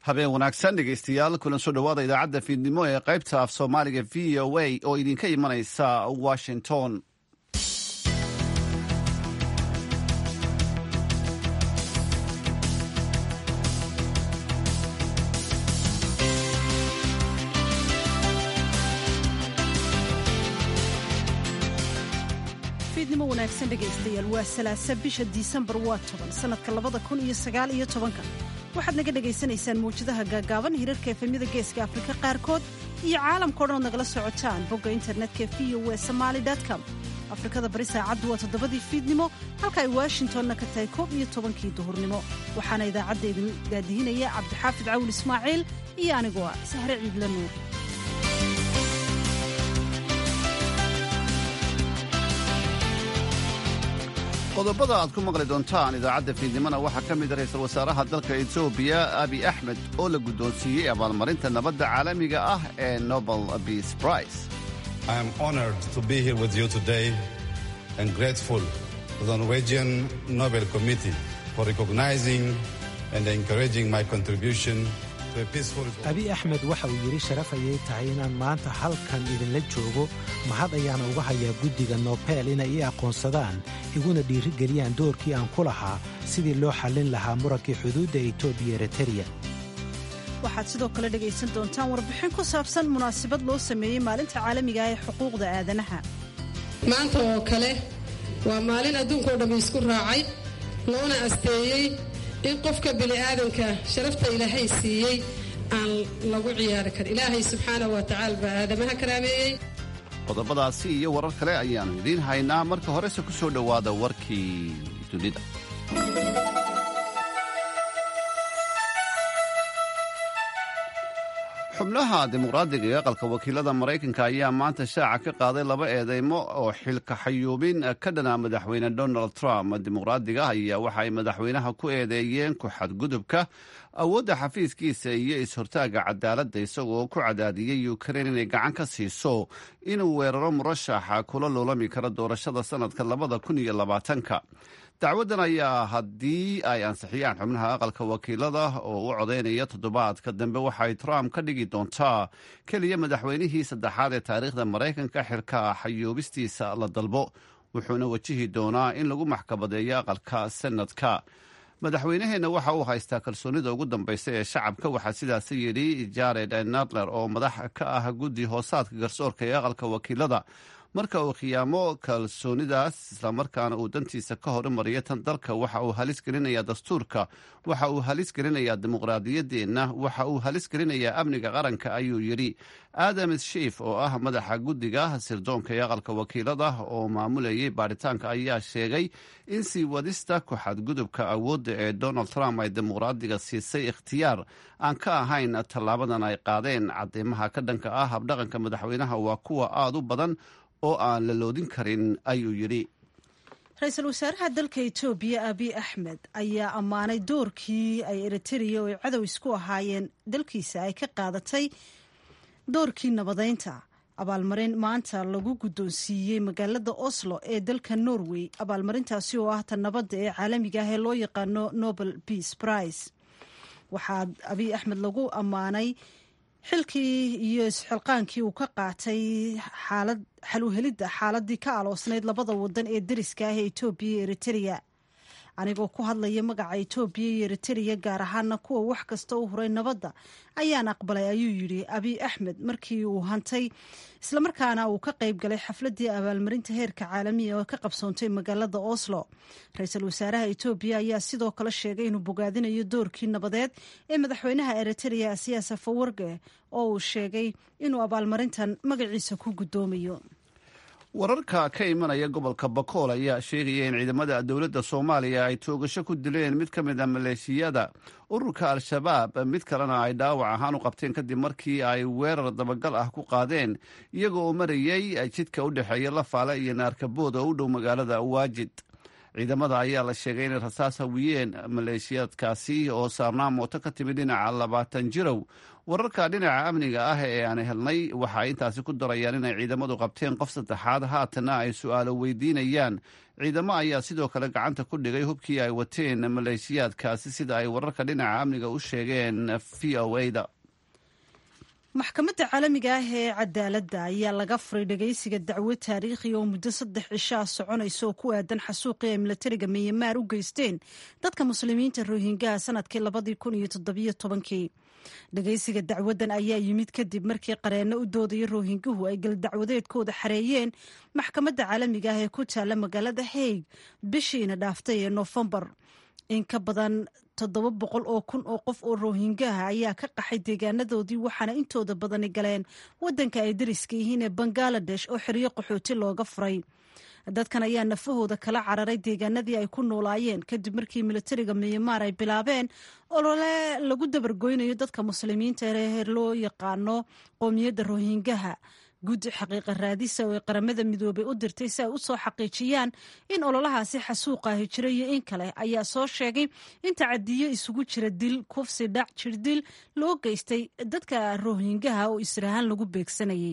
habeen wanaagsan dhegeystayaal kulan soo dhowaada idaacadda fiidnimo ee qaybta af soomaaliga v o a oo idinka imanaysa washington fiidnimo wanaagsan dhegaystayaal waa salaasa bisha disembar waa toban sannadka labada kun iyo sagaal iyo tobanka waxaad naga dhagaysanaysaan mawjadaha gaagaaban hirarka efemyada geeska afrika qaarkood iyo caalamkao dhan ood nagala socotaan bogga internetka v o e somaali com afrikada bari saacaddu waa toddobadii fiidnimo halka ay washingtonna ka tahay koob iyo tobankii duhurnimo waxaana idaacadda idin daadihinaya cabdixaafid cawil ismaaciil iyo anigoo ah sahre ciidla nuur qodobada aad ku maqli doontaan idaacadda fiidnimona waxaa ka mid a ra-iisul wasaaraha dalka etoobiya abi axmed oo la guddoonsiiyey abaalmarinta nabadda caalamiga ah ee nobel peace prize I am honored to be here with you today and grateful to the Norwegian Nobel Committee for recognizing and encouraging my contribution to a peaceful abi axmed waxa uu yidhi sharaf ayay tahay inaan maanta halkan idinla joogo mahad ayaana uga hayaa guddiga nobel inay ii aqoonsadaan iguna dhiirigeliyaan doorkii aan ku lahaa sidii loo xallin lahaa murankii xuduudda etoobiya ereteriya waxaad sidoo kale dhegaysan doontaan warbixin ku saabsan munaasabad loo sameeyey maalinta caalamiga ah ee xuquuqda aadanaha maanta oo kale waa maalin adduunkao dhammi isku raacay loona asteeyey in qofka bini'aadanka sharafta ilaahay siiyey aan lagu ciyaari karin ilaahay subxaanahu wa tacaala baa aadamaha karaameeyey qodobadaasi iyo warar kale ayaannu idiin haynaa marka horese ku soo dhowaada warkii dunida xubnaha dimuqraadiga ee aqalka wakiilada maraykanka ayaa maanta shaaca ka qaaday laba eedeymo oo xilka xayuubin ka dhana madaxweyne donald trump dimuqraadiga ayaa waxa ay madaxweynaha ku eedeeyeen ku xadgudubka awoodda xafiiskiisa iyo is-hortaaga cadaaladda isagoo ku cadaadiyey ukrein inay gacan ka siiso inuu weeraro murashaxa kula loolami karo doorashada sannadka labada kun iyo labaatanka dacwaddan ayaa haddii ay ansixiyaan xubnaha aqalka wakiilada oo u codaynaya toddobaadka dambe waxay trump ka dhigi doontaa keliya madaxweynihii saddexaad ee taariikhda maraykanka xilka xayuubistiisa la dalbo wuxuuna wajihi doonaa in lagu maxkamadeeyo aqalka senadka madaxweynaheenna waxa uu haystaa kalsoonida ugu dambaysa ee shacabka waxaa sidaasi yidhi jared nadler oo madax ka ah guddi hoosaadka garsoorka ee aqalka wakiilada marka uu khiyaamo kalsoonidaas islamarkaana uu dantiisa ka horumariyo tan dalka waxa uu halis gelinayaa dastuurka waxa uu halis gelinayaa dimuqraadiyaddeenna waxa uu halis gelinayaa amniga qaranka ayuu yidhi adam shiif oo ah madaxa guddiga sirdoonka ee aqalka wakiilada oo maamulayay baaritaanka ayaa sheegay in sii wadista ku xadgudubka awoodda ee donald trump ay dimuqraadiga siisay ikhtiyaar aan ka ahayn tallaabadan ay qaadeen cadeymaha ka dhanka ah habdhaqanka madaxweynaha waa kuwa aada u badan oo aan la loodin karin ayuu yidhi ra-iisul wasaaraha dalka etoobiya abiy axmed ayaa ammaanay doorkii ay eritrea oo ay cadow isku ahaayeen dalkiisa ay ka qaadatay doorkii nabadeynta abaalmarin maanta lagu guddoonsiiyey magaalada oslo ee dalka norway abaalmarintaasi oo ah ta nabadda ee caalamiga ah ee loo yaqaano nobel peace prize waxaa abiy axmed lagu ammaanay xilkii iyo isxilqaankii uu ka qaatay xaalad xaluhelidda xaaladii ka aloosnayd labada wadan ee deriska ah ee etoobiya iyo eritrea anigoo ku hadlaya magaca etoobiya iyo eritrea gaar ahaana kuwa wax kasta u huray nabadda ayaan aqbalay ayuu yidhi abiy axmed markii uu hantay islamarkaana uu ka qayb galay xafladii abaalmarinta heerka caalamiga oo ka qabsoontay magaalada oslo ra-iisul wasaaraha etoobiya ayaa sidoo kale sheegay inuu bogaadinayo doorkii nabadeed ee madaxweynaha eritrea siyaas afawarge oo uu sheegay inuu abaalmarintan magaciisa ku guddoomayo wararka ka imanaya gobolka bakool ayaa sheegaya in ciidamada dowladda soomaaliya ay toogasho ku dileen mid ka mid a maleeshiyada ururka al-shabaab mid kalena ay dhaawac ahaan u qabteen kadib markii ay weerar dabagal ah ku qaadeen iyaga oo marayay jidka u dhexeeya lafaale iyo naarkabood oo u dhow magaalada waajid ciidamada ayaa la sheegay inay rasaas hawiyeen maleeshiyaadkaasi oo saarnaa mooto ka timid dhinaca labaatan jirow wararka dhinaca amniga ah ee aan helnay waxa ay intaasi ku darayaan inay ciidamadu qabteen qof saddexaad haatana ay su-aalo weydiinayaan ciidamo ayaa sidoo kale gacanta ku dhigay hubkii ay wateen maleeshiyaadkaasi sida ay wararka dhinaca amniga u sheegeen v o a-da maxkamadda caalamiga ah ee cadaaladda ayaa laga furay dhagaysiga dacwo taariikhi oo muddo saddex cishaa soconaysa oo ku aadan xasuuqii ay milatariga miyamaar u geysteen dadka muslimiinta rohingaha sanadkii labadii kun iyo toddobiyo tobankii dhagaysiga dacwaddan ayaa yimid kadib markii qareenno u doodaya rohinguhu ay galdacwadeedkooda xareeyeen maxkamadda caalamiga ah ee ku taalla magaalada haig bishiina dhaaftay ee noofembar in ka badan toddoba boqol oo kun oo qof oo rohingaha ayaa ka qaxay deegaanadoodii waxaana intooda badani galeen waddanka ay dariska yihiin ee bangaladesh oo xeryo qaxooti looga furay dadkan ayaa nafahooda kala cararay deegaanadii ay ku noolaayeen kadib markii militariga miyamaar ay bilaabeen olole lagu dabargoynayo dadka muslimiinta ee loo yaqaano qoomiyadda rohingaha guddi xaqiiqa raadisa oo ay qaramada midoobay u dirtay si ay u soo xaqiijiyaan in ololahaasi xasuuqaahi jira iyo in kale ayaa soo sheegay in tacadiyo isugu jira dil kufsi dhac jirdil loo geystay dadka rohingaha oo israahaan lagu beegsanayay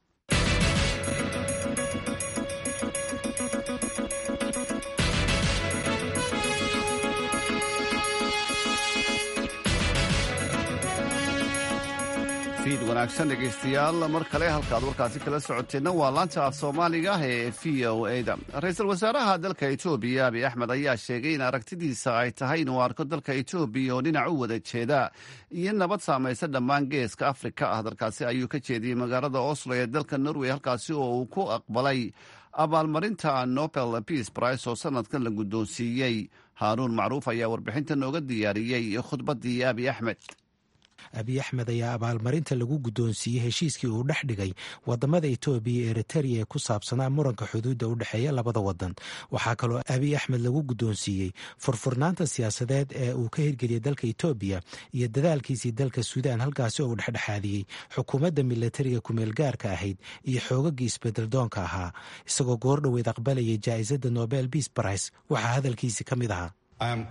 wanaagsan dhegaystayaal mar kale halkaad warkaasi kala socoteenna waa laanta af soomaaliga ee v o a-da ra-iisul wasaaraha dalka etoobiya abiy axmed ayaa sheegay in aragtidiisa ay tahay inuu arko dalka etoobiya oo dhinac u wada jeeda iyo nabad saamaysa dhammaan geeska afrika ah dalkaasi ayuu ka jeediyey magaalada oslo ee dalka norway halkaasi oo uu ku aqbalay abaalmarinta nobel peace price oo sanadkan la guddoonsiiyey haaruun macruuf ayaa warbixinta nooga diyaariyey khudbaddii abiy axmed abiy axmed ayaa abaalmarinta lagu guddoonsiiyey heshiiskii uu dhex dhigay wadamada etoobiya iyo eritrea ee ku saabsanaa muranka xuduudda u dhexeeya labada wadan waxaa kaloo abiy axmed lagu guddoonsiiyey furfurnaanta siyaasadeed ee uu ka hirgeliyay dalka etoobiya iyo dadaalkiisii dalka suudaan halkaasi oo uu dhexdhexaadiyey xukuumadda milatariga kumeelgaarka ahayd iyo xoogagii isbedeldoonka ahaa isagoo goor dhoweed aqbalayay jaa'isadda nobel peace price waxaa hadalkiisii ka mid ahaa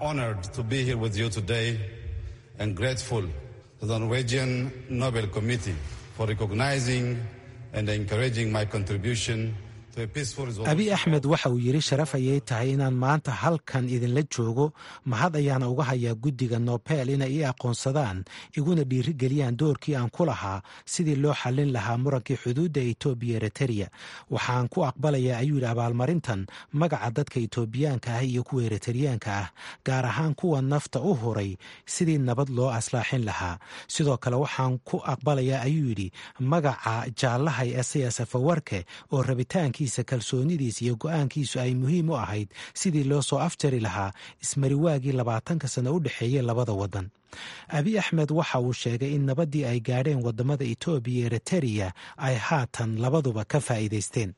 to the Norwegian Nobel Committee for recognizing and encouraging my contribution abiy axmed waxa uu yidhi sharaf ayay tahay inaan maanta halkan idinla joogo mahad ayaana uga hayaa guddiga nobel inay ii aqoonsadaan iguna dhiirigeliyaan doorkii aan ku lahaa sidii loo xallin lahaa murankii xuduudda etoobiya eritrea waxaan ku aqbalayaa ayuu yidhi abaalmarintan magaca dadka etoobiyaanka ah iyo kuwa eriteriyaanka ah gaar ahaan kuwa nafta u huray sidii nabad loo aslaaxin lahaa sidoo kale waxaan ku aqbalayaa ayuu yidhi magaca jaallahay esayas afawarke oo rabitaankii kalsoonidiis iyo go-aankiisu ay muhiim u ahayd sidii loo soo afjari lahaa ismariwaagii labaatanka sano u dhexeeyey labada wadan abiy axmed waxa uu sheegay in nabaddii ay gaadheen wadamada etoobiya eritrea ay haatan labaduba ka faa'iidaysteen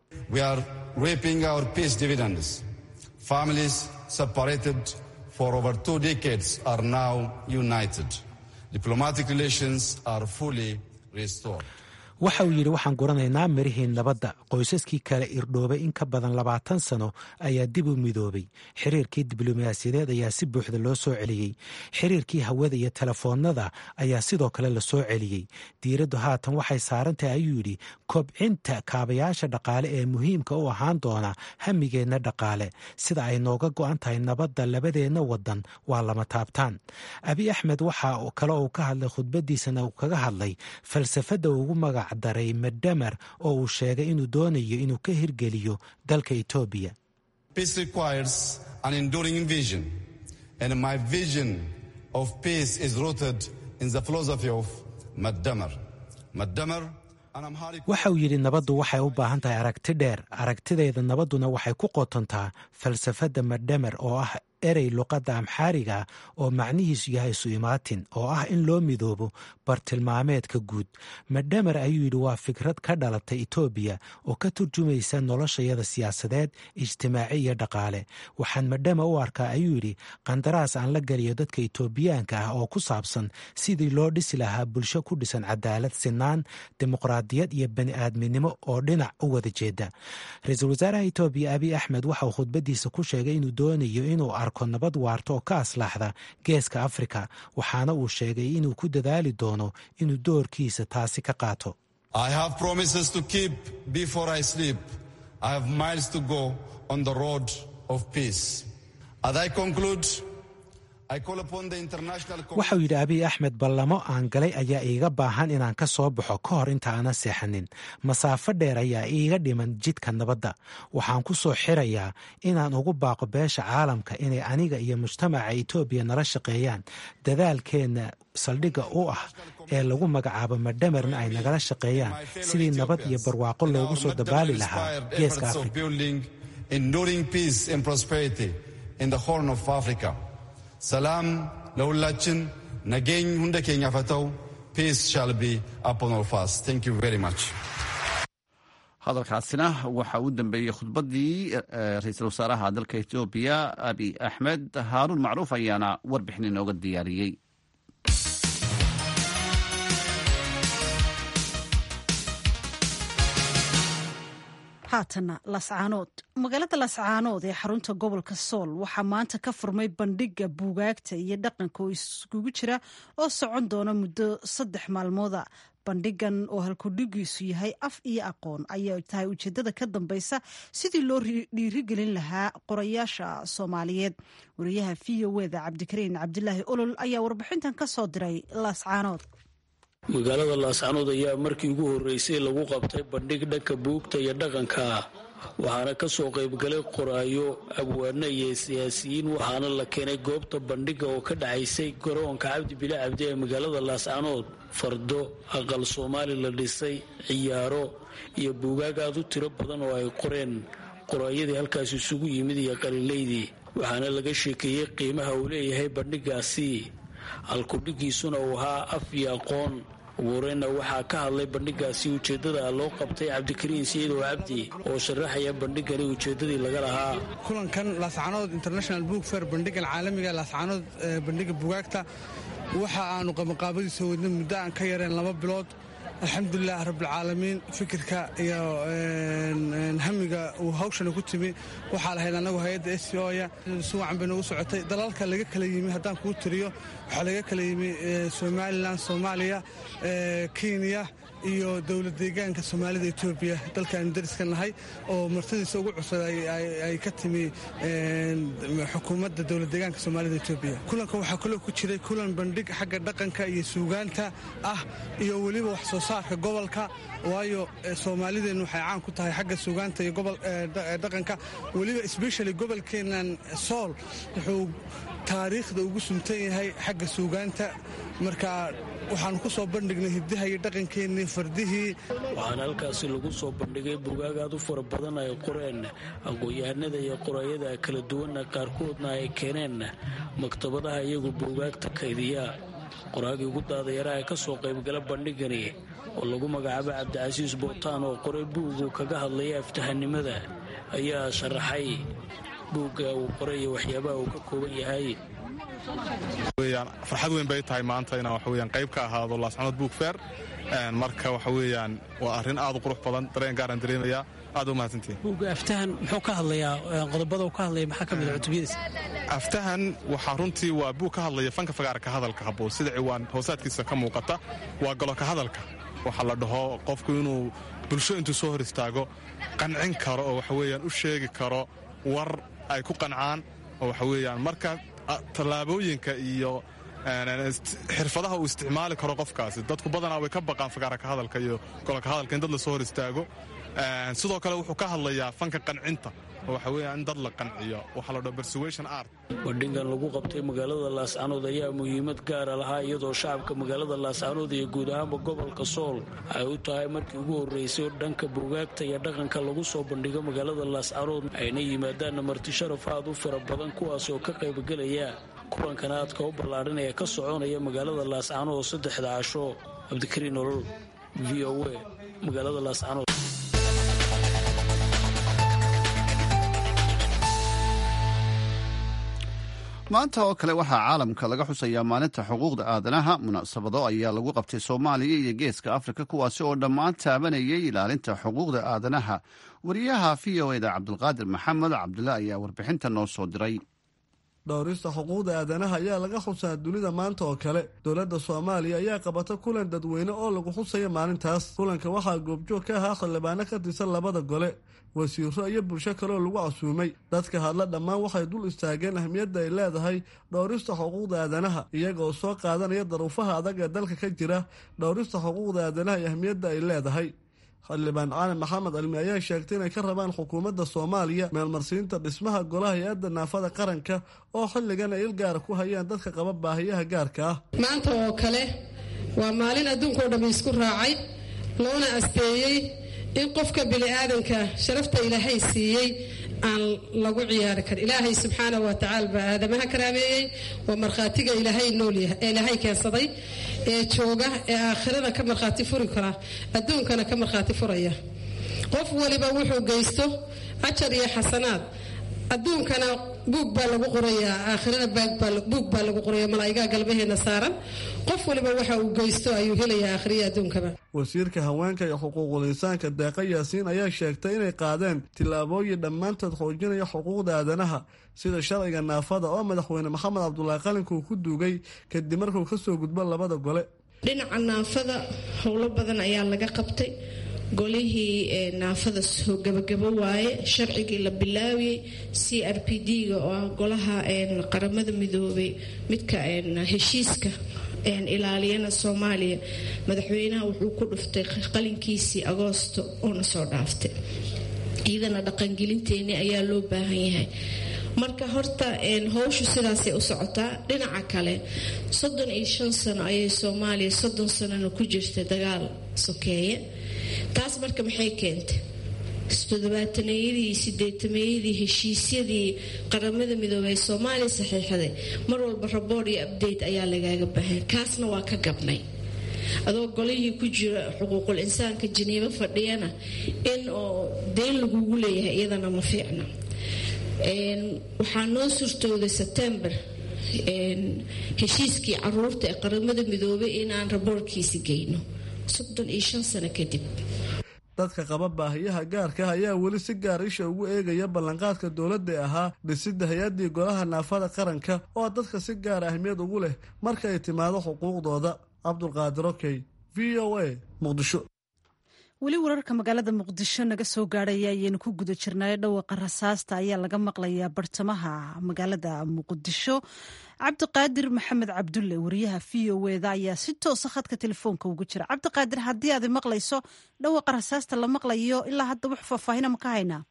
waxa uu yidhi waxaan guranaynaa mirihii nabadda qoysaskii kale irdhoobay in ka badan labaatan sano ayaa dib u midoobay xiriirkii diblomaasiyadeed ayaa si buuxda loo soo celiyey xiriirkii hawada iyo telefoonada ayaa sidoo kale la soo celiyey diiraddu haatan waxay saarantahay ayuu yidhi kobcinta kaabayaasha dhaqaale ee muhiimka u ahaan doona hamigeenna dhaqaale sida ay nooga go-an tahay nabadda labadeenna wadan waa lama taabtaan abiy axmed waxa kale uu ka hadlay khudbadiisana uu kaga hadlay falsafadda ugu magac daray medhamer oo uu sheegay inuu doonayo inuu ka hirgeliyo dalka etoobiya waxa uu yidhi nabaddu waxay u baahan tahay aragti dheer aragtideeda nabadduna waxay ku qotontaa falsafadda medhamer oo ah erey luqadda amxaariga oo macnihiisu yahay su-imaatin oo ah in loo midoobo bartilmaameedka guud madhamer ayuu yidhi waa fikrad ka dhalatay etoobiya oo ka turjumaysa noloshayada siyaasadeed ijtimaaci iyo dhaqaale waxaan madhama u arkaa ayuu yidhi qandaraas aan la geliyo dadka etoobiyaanka ah oo ku saabsan sidii loo dhisi lahaa bulsho ku dhisan cadaalad sinaan dimuqraadiyad iyo bani aadminimo oo dhinac u wada jeeda ra-iisul wasaaraha etoobiya abiy axmed waxa uu khudbadiisa ku sheegay inuu doonayo inuu arko nabad waarta oo ka aslaaxda geeska afrika waxaana uu sheegay inuu ku dadaali doono inuu doorkiisa taasi ka qaato waxau yidhi abiy axmed ballamo aan galay ayaa iiga baahan inaan ka soo baxo ka hor inta aanan seexanin masaafo dheer ayaa iiga dhiman jidka nabadda waxaan ku soo xirayaa inaan ugu baaqo beesha caalamka inay aniga iyo mujtamaca etoobiya nala shaqeeyaan dadaalkeenna saldhigga u ah ee lagu magacaabo madhamerna ay nagala shaqeeyaan sidii nabad iyo barwaaqo loogu soo dabaali lahaa geeska afrika ሰላም ለሁላችን ነገኝ ሁንደ ኬኛ ፈተው ፒስ ሻል ቢ አፖን ኦል ፋስ ቴንክ ዩ ቬሪ ማች hadalkaasina waxa uu dambeeyey khudbaddii ra-iisul wasaaraha dalka etoobiya abiy axmed haaruun macruuf ayaana warbixin inooga diyaariyey haatana lascaanood magaalada lascaanood ee xarunta gobolka sool waxaa maanta ka furmay bandhiga buugaagta iyo dhaqanka oo iskugu jira oo socon doona muddo saddex maalmooda bandhigan oo halkudhigiisu yahay af iyo aqoon ayay tahay ujeedada ka dambeysa sidii loo dhiirigelin lahaa qorayaasha soomaaliyeed wariyaha v o eda cabdikariin cabdilaahi olol ayaa warbixintan ka soo diray lascaanood magaalada laascanood ayaa markii ugu horreysay lagu qabtay bandhig dhanka buugta iyo dhaqanka waxaana ka soo qaybgalay qoraayo abwaano iyo siyaasiyiin waxaana la keenay goobta bandhiga oo ka dhacaysay garoonka cabdi bile cabdi ee magaalada laascanood fardo aqal soomaali la dhisay ciyaaro iyo buugaag aad u tiro badan oo ay qoreen qoraayadii halkaas isugu yimid iyo qalilaydii waxaana laga sheekeeyey qiimaha uu leeyahay bandhigaasi halkudhigiisuna uu ahaa af iyo aqoon ugu horeyna waxaa ka hadlay bandhigaasi ujeeddada loo qabtay cabdikariin siidow cabdi oo sharaxaya bandhigani ujeeddadii laga lahaa kulankan laascanood international book fair bandhigan caalamiga laascanood bandhiga bugaagta waxa aanu qabanqaabadiisa wadna muddo aan ka yareen laba bilood alxamdulilah rabbilcaalamiin fikirka iyo hamiga uu hawshana ku timi waxaa lahayd annagu hay-adda s oya si wacan bay noogu socotay dalalka laga kala yimi haddaan kuu tiriyo waxaa laga kala yimi somalilan soomaaliya kenya iyo dowlad deegaanka soomaalida etoobiya dalkaanu dariska nahay oo martadiisa ugu cusub ay ka timi xukuumadda dowlad deegaanka soomaalida etoobiya kulanka waxaa kaloo ku jiray kulan bandhig xagga dhaqanka iyo suugaanta ah iyo weliba wax soo saarka gobolka waayo soomaalideennu waxay caan ku tahay xagga suugaanta iyo dhaqanka weliba sbeshali gobolkeennan sool wuxuu taariikhda ugu suntan yahay xagga suugaanta marka waxaanu ku soo bandhignay hiddaha iyo dhaqankeennii fardihii waxaana halkaasi lagu soo bandhigay bugaag aad u fara badan ay qoreen aqoon-yahanada iyo qoraayada kala duwanna qaarkoodna ay keeneen maktabadaha iyagu buugaagta kaydiya qoraagii ugu daadayaraha ee ka soo qaybgala bandhigani oo lagu magacaabo cabdicasiis bootaan oo qoray buugu kaga hadlaya aftahanimada ayaa sharaxay buugga uu qoray iyo waxyaabaha uu ka kooban yahay farxad weyn bay tahay maanta inaan waxaweyaan qayb ka ahaado laascanood buug feer marka waxa weeyaan waa arrin aad u qurux badan dareen gaaraan dareemayaa aad u mahadsantihin buugga aftahan muxuu ka hadlayaa qodobada uu ka hadlaya maxaa ka mid a cutubiyadiisa aftahan waxaa runtii waa buug ka hadlaya fanka fagaarka hadalka haboon sida ciwaan hoosaadkiisa ka muuqata waa goloka hadalka waxaa la dhaho qofku inuu bulsho intuu soo hor istaago qancin karo oo waxaweyaan u sheegi karo war ay ku qancaan oo waxaweyaan marka tallaabooyinka iyo xirfadaha uu isticmaali karo qofkaasi dadku badanaa way ka baqaan fagaaraka hadalka iyo gololka hadalka in dad lasoo hor istaago sidoo kale wuxuu ka hadlayaa fanka qancinta oo waxa weeya in dad la qanciyo waxaa la dhaho persuasion art bandhigan lagu qabtay magaalada laascanood ayaa muhiimad gaara lahaa iyadoo shacabka magaalada laascanood iyo guud ahaanba gobolka sool ay u tahay markii ugu horreysay dhanka buugaagta iyo dhaqanka lagu soo bandhigo magaalada laascanood ayna yimaadaanna marti sharaf aad u fara badan kuwaas oo ka qaybgelaya kulankan aadka u ballaadhan ee ka soconaya magaalada laascanood oo saddexda casho cabdikariin nolol v o a magaalada laascanood maanta oo kale waxaa caalamka laga xusayaa maalinta xuquuqda aadanaha munaasabado ayaa lagu qabtay soomaaliya iyo geeska afrika kuwaasi oo dhammaan taabanayay ilaalinta xuquuqda aadanaha wariyaha v o eda cabdulqaadir maxamed cabdullah ayaa warbixinta noo soo diray dhowrista xuquuqda aadanaha ayaa laga xusaa dunida maanta oo kale dowladda soomaaliya ayaa qabata kulan dadweyne oo lagu xusaya maalintaas kulanka waxaa goobjoog ka ahaa xildhibaano ka tirsan labada gole wasiiro iyo bulsho kaleoo lagu casuumay dadka hadla dhammaan waxay dul istaageen ahmiyadda ay leedahay dhowrista xuquuqda aadanaha iyaga oo soo qaadanaya daruufaha adag ee dalka ka jira dhowrista xuquuqda aadanaha iyo ahmiyadda ay leedahay xildhibaan cali maxamed cilmi ayaa sheegtay inay ka rabaan xukuumadda soomaaliya meelmarsiinta dhismaha golaha hay-adda naafada qaranka oo xilligan ay il gaara ku hayaan dadka qaba baahiyaha gaarka ah maanta oo kale waa maalin adduunkao dhammi isku raacay loona asteeyey in qofka bini'aadanka sharafta ilaahay siiyey aan lagu ciyaari karin ilaahay subxaana wa tacaala baa aadamaha karaameeyey waa markhaatiga ilaahay noolyahay ee ilaahay keensaday ee jooga ee aakhirada ka markhaati furi kara adduunkana ka markhaati furaya qof waliba wuxuu geysto ajar iyo xasanaad adduunkana buug baa lagu qorayaa aakhirana buug baa lagu qoraya malaa'igaha galbaheena saaran qof waliba waxa uu geysto ayuu helayaa aakhiriya adduunkaba wasiirka haweenka iyo xuquuqul insaanka deeqa yaasiin ayaa sheegtay inay qaadeen tillaabooyin dhammaantood xoojinaya xuquuqda aadanaha sida sharciga naafada oo madaxweyne maxamed cabdulaahi qalinka uu ku duugay kadib markuu kasoo gudbo labada gole dhinaca naafada howlo badan ayaa laga qabtay golihii naafada soo gabagabo waaye sharcigii la bilaawiyey c r p d-ga oo ah golaha qaramada midoobay midka heshiiska ilaaliyana soomaaliya madaxweynaha wuxuu ku dhuftay qalinkiisii agoosto oona soo dhaaftay iyadana dhaqangelinteeni ayaa loo baahan yahay marka horta howshu sidaasay u socotaa dhinaca kale soddon iyo shan sano ayay soomaaliya soddon sanona ku jirta dagaal sokeeye taas marka maxay keentay todobaataneyadii sideetameeyadii heshiisyadii qaramada midoobey ee soomaaliya saxiixday mar walba rabood iyo abdate ayaa lagaaga baahan kaasna waa ka gabnay adoo golihii ku jira xuquuqul insaanka janiibo fadhiyana in oo deen lagugu leeyahay iyadana ma fiicna waxaa noo surtooday sebtembar heshiiskii caruurta ee qaramada midoobay inaan raboorkiisi geyno soddon iyo shan sano kadib dadka qaba baahiyaha gaarka ah ayaa weli si gaar isha ugu eegaya ballanqaadka dowladda ee ahaa dhisidda hay-addii golaha naafada qaranka oo dadka si gaara ahmiyad ugu leh marka ay timaado xuquuqdooda cabdulqaadir okey v o a muqdisho weli wararka magaalada muqdisho naga soo gaadhaya ayaynu ku guda jirnay dhawaqa rasaasta ayaa laga maqlayaa bartamaha magaalada muqdisho cabdiqaadir maxamed cabdulle wariyaha v o eda ayaa si toosa khadka telefoonka ugu jira cabdiqaadir haddii aad maqlayso dhawaqa rasaasta la maqlayo ilaa hadda wax faahfaahina ma ka haynaa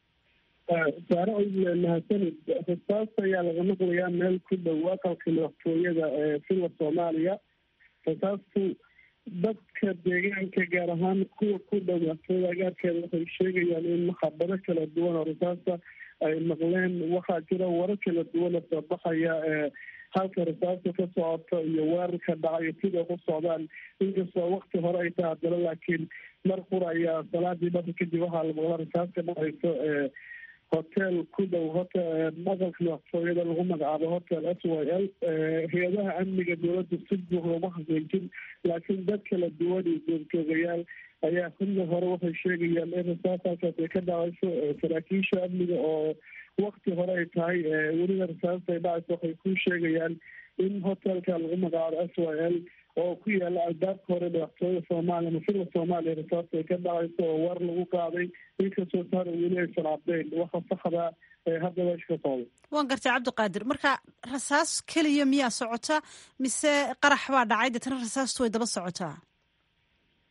saare oyle mahadsanid rasaasta ayaa laga maqlayaa meel ku dhow aqalka madaxtooyada ee filla soomaaliya rasaastu dadka deegaanka gaar ahaan kuwa ku dhow madaxtooyada agaarkeeda waxay sheegayaan in maxabado kala duwan oo rasaasta ay maqleen waxaa jira warar kala duwan oo soo baxaya ee halka rasaasta ka socoto iyo weerarka dhacayo sida ku socdaan inkastoo wakti hore ay tahay haddana laakiin mar qura ayaa salaadii dhaka kadib waxaa la maqla rasaas ka dhacayso ee hotel ku dhow hotel aqalka madaxtooyada lagu magacaabo hotel s y l hay-adaha amniga dowladda si buuxda uma xaqiijin laakiin dad kala duwan iyo joogtoogayaal ayaa xilli hore waxay sheegayaan in rasaas halkaas ay ka dhacayso saraakiisha amniga oo wakti hore ay tahay weliba rasaasta ay dhacayso waxay ku sheegayaan in hotelka lagu magacaabo s y l oo ku yaala albaabka hore madaxtooyada soomaaliya masirka soomaaliya rasaasta ay ka dhacayso oo war lagu qaaday inkastoo saar weli aysan caddeyn waxa saxda ee hadda meesha ka socda waan gartay cabdiqaadir marka rasaas keliya miyaa socota mise qarax baa dhacay deetana rasaastu way daba socotaa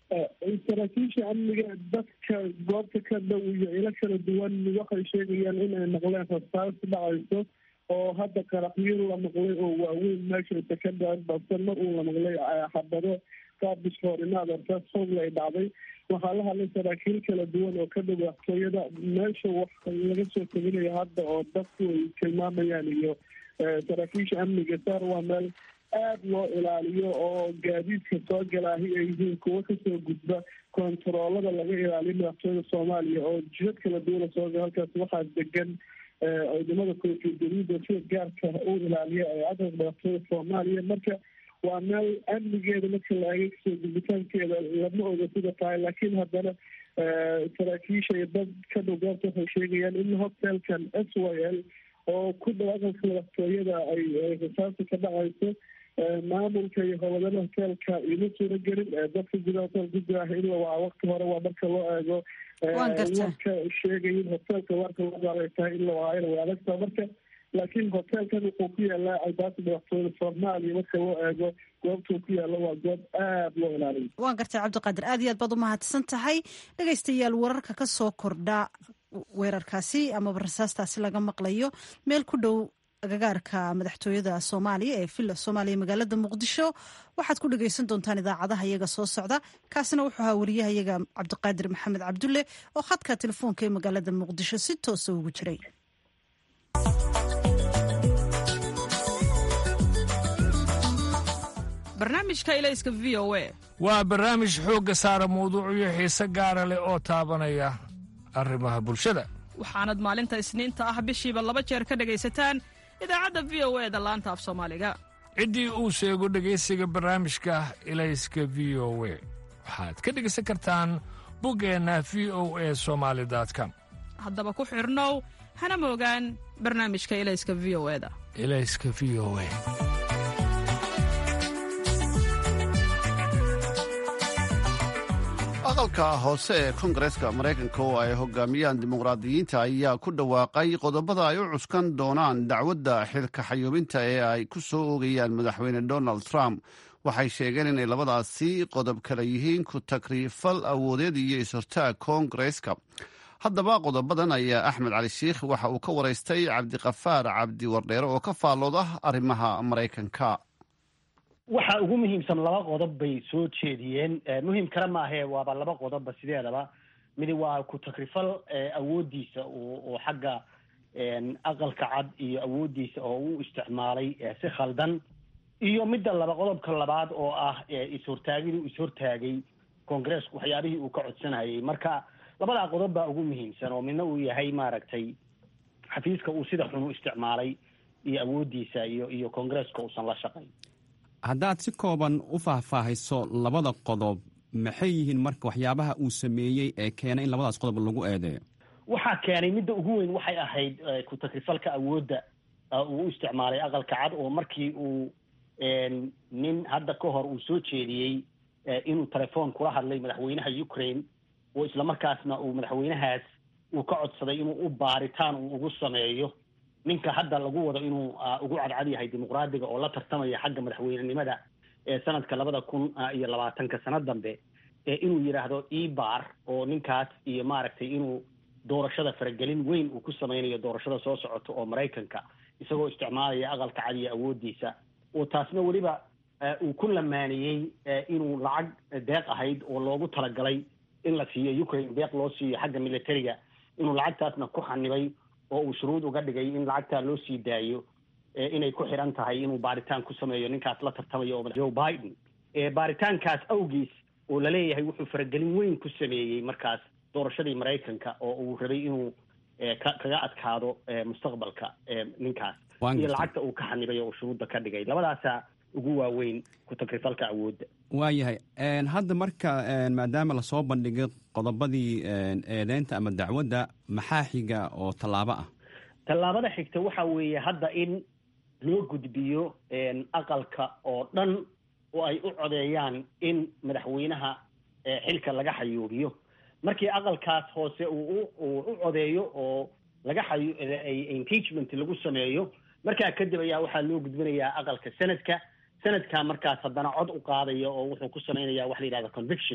saraakiisha amniga dadka goobta ka dhow iyo ilo kala duwan waxay sheegayaan inay maqleen rasaas dhacayso oo hadda qaraxyo la maqlay oo waaweyn meeshaysa ka dhacin balse mar uu la maqlay xabado qaabis hoorimaad arsaas hoogle ay dhacday waxaa la hadlay saraakiil kala duwan oo ka dhow waxtooyada meesha wax laga soo teginayo hadda oo dadku ay tilmaamayaan iyo saraakiisha amniga saar waa meel aada loo ilaaliyo oo gaadiidka soo galaahi ay yihiin kuwo kasoo gudba kontaroolada laga ilaaliyo madaxtooyada soomaaliya oo jidad kala duwana soo gala halkaas waxaa degan ciidamada koofiyadariida sida gaarka u ilaaliya ee cadanka madaxtooyada soomaaliya marka waa meel amnigeeda marka la eegay kasoo gudbitaankeeda lama oga sida tahay laakiin haddana saraakiisha iyo dad ka dhow goobta waxay sheegayaan in hotelkan s y l oo ku dhow aqalka madaxtooyada ay rasaasta ka dhacayso maamulka iyo howlwadana hoteelka ima suura gelin dadka gudaha hotel gudaah in la waca wakti hore waa marka loo eego warka sheegaya in hoteelka warka loo gaaray tahay in la wacaayna way adagtaa marka laakiin hoteelkan wuxuu ku yaalaa albaabka madaxtooyada soomaaliya marka loo eego goobtuu ku yaalo waa goob aada loo ilaaliyo waan gartay cabdiqaadir aad iyo aad baad umahadsan tahay dhegaystayaal wararka ka soo kordha weerarkaasi amaba rasaastaasi laga maqlayo meel ku dhow agagaarka madaxtooyada soomaaliya ee villa soomaaliya magaalada muqdisho waxaad ku dhegaysan doontaan idaacadaha iyaga soo socda kaasina wuxuu ahaa wariyaha iyaga cabdiqaadir maxamed cabdulle oo khadka telefoonka ee magaalada muqdisho si toosa ugu jiray barnaamijka ilayska v o a waa barnaamij xoogga saara mawduucyo xiise gaara leh oo taabanaya arrimaha bulshada waxaanad maalinta isniinta ah bishiiba laba jeer ka dhegaysataan idaacadda v o e da laanta af soomaaliga ciddii uu sheego dhegaysiga barnaamijka ilayska v o we waxaad ka dhegaysan kartaan buggeenna v o e somaali com haddaba ku xidhnow hana moogaan barnaamijka ilayska v o eda ilayska v o e aqalka hoose ee kongareeska maraykanka oo ay hogaamiyaan dimuqraadiyiinta ayaa ku dhawaaqay qodobada ay u cuskan doonaan dacwadda xilka xayuubinta ee ay ku soo oogayaan madaxweyne donald trump waxay sheegeen inay labadaasi qodob kale yihiin ku takriifal awoodeed iyo is-hortaag koongareeska haddaba qodobadan ayaa axmed cali shiikh waxa uu ka waraystay cabdiqafaar cabdi wardheere oo ka faallooda arrimaha maraykanka waxa ugu muhiimsan laba qodob bay soo jeediyeen muhiim kale maahee waaba laba qodobba sideedaba midi waa ku takrifal awooddiisa oo xagga aqalka cad iyo awooddiisa oo u isticmaalay si khaldan iyo midda laba qodobka labaad oo ah is-hortaagidii is-hortaagay koongareesku waxyaabihii uu ka codsanayay marka labadaa qodob baa ugu muhiimsan oo midna uu yahay maaragtay xafiiska uu sida xun u isticmaalay iyo awooddiisa iyo iyo koongareeska uusan la shaqayn haddaad si kooban u faahfaahiso labada qodob maxay yihiin marka waxyaabaha uu sameeyey ee keenay in labadaas qodob lagu eedeeyo waxaa keenay midda ugu weyn waxay ahayd ku takrifalka awoodda uu u isticmaalay aqalka cad oo markii uu nin hadda ka hor uu soo jeediyey inuu telefoon kula hadlay madaxweynaha ukraine oo islamarkaasna uu madaxweynahaas uu ka codsaday inuu u baaritaan uu ugu sameeyo ninka hadda lagu wado inuu ugu cadcad yahay dimuqraadiga oo la tartamaya xagga madaxweynenimada ee sanadka labada kun iyo labaatanka sano dambe inuu yidhaahdo ebar oo ninkaas iyo maaragtay inuu doorashada faragelin weyn uu ku sameynayo doorashada soo socota oo maraykanka isagoo isticmaalaya aqalka cad iyo awooddiisa oo taasna weliba uu ku lamaaniyey inuu lacag deeq ahayd oo loogu talagalay in la siiyo ukraine deeq loo siiyo xagga militariga inuu lacagtaasna ku xanibay oo uu shuruud uga dhigay in lacagtaa loo sii daayo inay ku xidhan tahay inuu baaritaan ku sameeyo ninkaas la tartamayo oo joe biden baaritaankaas awgiis oo laleeyahay wuxuu faragelin weyn ku sameeyey markaas doorashadii maraykanka oo uu rabay inuu kaga adkaado mustaqbalka ninkaas iyo lacagta uu ka xanibay oo shuruudda ka dhigay labadaasaa ugu waaweyn ku takrifalka awoodda waayahay hadda marka maadaama lasoo bandhigay qodobadii eedeynta ama dacwadda maxaa xiga oo tallaabo ah tallaabada xigta waxa weeye hadda in loo gudbiyo aqalka oo dhan oo ay u codeeyaan in madaxweynaha xilka laga xayuubiyo markii aqalkaas hoose uu u codeeyo oo laga xayu impeachment lagu sameeyo markaa kadib ayaa waxaa loo gudbinayaa aqalka senadka senadka markaas haddana cod u qaadaya oo wuxuu ku samaynayaa waxa la yidhahda conviction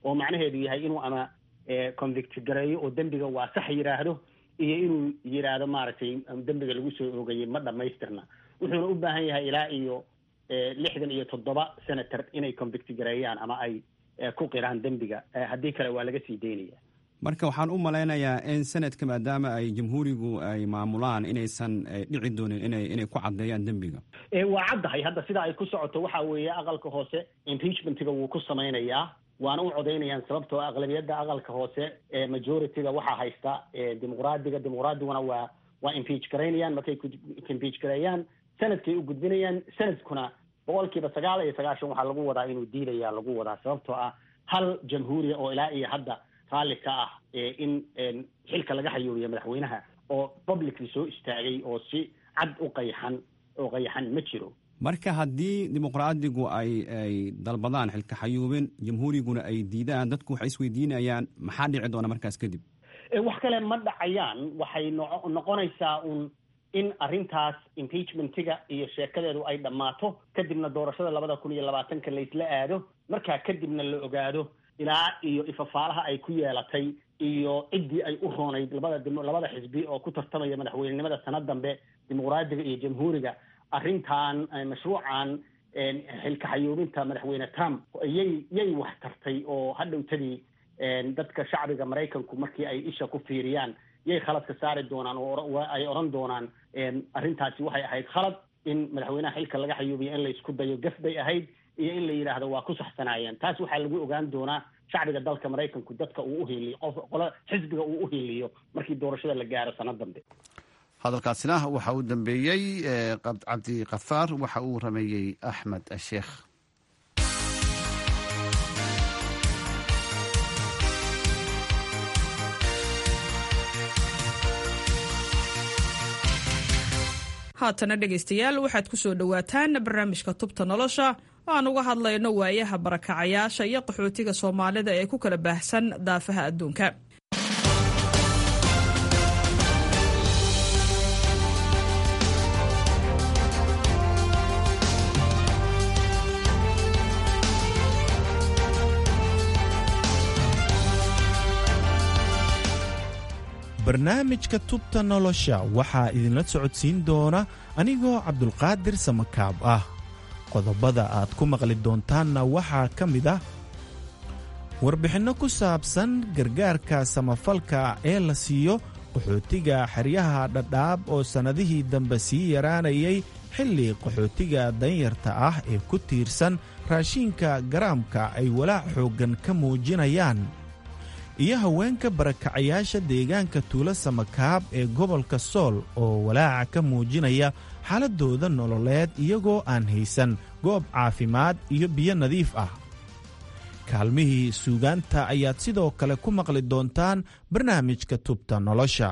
oo macnaheedu yahay inuu ama convict gareeyo oo dembiga waa sax yidhaahdo iyo inuu yidhaahdo maaragtay dembiga lagu soo oogayay ma dhamaystirna wuxuuna u baahan yahay ilaa iyo lixdan iyo toddoba senator inay convict gareeyaan ama ay ku qiraan dembiga haddii kale waa laga sii daynaya marka waxaan u malaynayaa in senadka maadaama ay jamhuurigu ay maamulaan inaysan dhici doonin inay inay ku caddeeyaan dembiga waa caddahay hadda sida ay ku socoto waxa weeye aqalka hoose impeachmentiga wuu ku samaynayaa waana u codaynayaan sababtoo aqlabiyadda aqalka hoose majorityga waxaa haysta dimuqraadiga dimuqraadiguna waa waa impeach garaynayaan markay impeach gareeyaan senadkay u gudbinayaan senadkuna boqolkiiba sagaal iyo sagaashan waxaa lagu wadaa inuu diidaya lagu wadaa sababtoo ah hal jamhuuriya oo ilaa iyo hadda raalli ka ah in xilka laga xayuubiyo madaxweynaha oo publicly soo istaagay oo si cad u qayxan oo qayxan ma jiro marka haddii dimuqraadigu ay ay dalbadaan xilka xayuubin jamhuuriguna ay diidaan dadku waxay isweydiinayaan maxaa dhici doona markaas kadib wax kale ma dhacayaan waxay no noqonaysaa un in arrintaas impeachmentiga iyo sheekadeedu ay dhammaato kadibna doorashada labada kun iyo labaatanka laysla aado markaa kadibna la ogaado ilaa iyo ifafaalaha ay ku yeelatay iyo ciddii ay u roonayd labada labada xisbi oo ku tartamaya madaxweynenimada sanad dambe dimuqraadiga iyo jamhuuriga arrintan mashruucan xilka xayuubinta madaxweyne trump yay yay wax tartay oo hadhowtadii dadka shacbiga maraykanku markii ay isha ku fiiriyaan yay khaladka saari doonaan oo ay odhan doonaan arrintaasi waxay ahayd khalad in madaxweynaha xilka laga xayuubiyo in laysku dayo gaf bay ahayd iyo in la yidhaahdo waa ku saxsanaayeen taas waxaa lagu ogaan doonaa shacbiga dalka maraykanku dadka uu uhiliyo qof qolo xisbiga uu uhiliyo markii doorashada la gaaro sanad dambe hadalkaasina waxa uu dambeeyey cabdi kafaar waxa uu rameeyey axmed sheekh haatana dhegaystayaal waxaad ku soo dhowaataan barnaamijka tubta nolosha oo aan uga hadlayno waayaha barakacayaasha iyo qaxootiga soomaalida ee ku kala baahsan daafaha adduunka barnaamijka tubta nolosha waxaa idinla socodsiin doona anigoo cabdulqaadir samakaab ah qodobada aad ku maqli doontaanna waxaa ka mid ah warbixinno ku saabsan gargaarka samafalka ee la siiyo qaxootiga xeryaha dhadhaab oo sannadihii dambe sii yaraanayay xilli qaxootiga danyarta ah ee ku tiirsan raashiinka garaamka ay walaac xooggan ka muujinayaan iyo haweenka barakacayaasha deegaanka tuulo samakaab ee gobolka sool oo walaaca ka muujinaya xaaladooda nololeed iyagoo aan haysan goob caafimaad iyo biyo nadiif ah kaalmihii suugaanta ayaad sidoo kale ku maqli doontaan barnaamijka tubta nolosha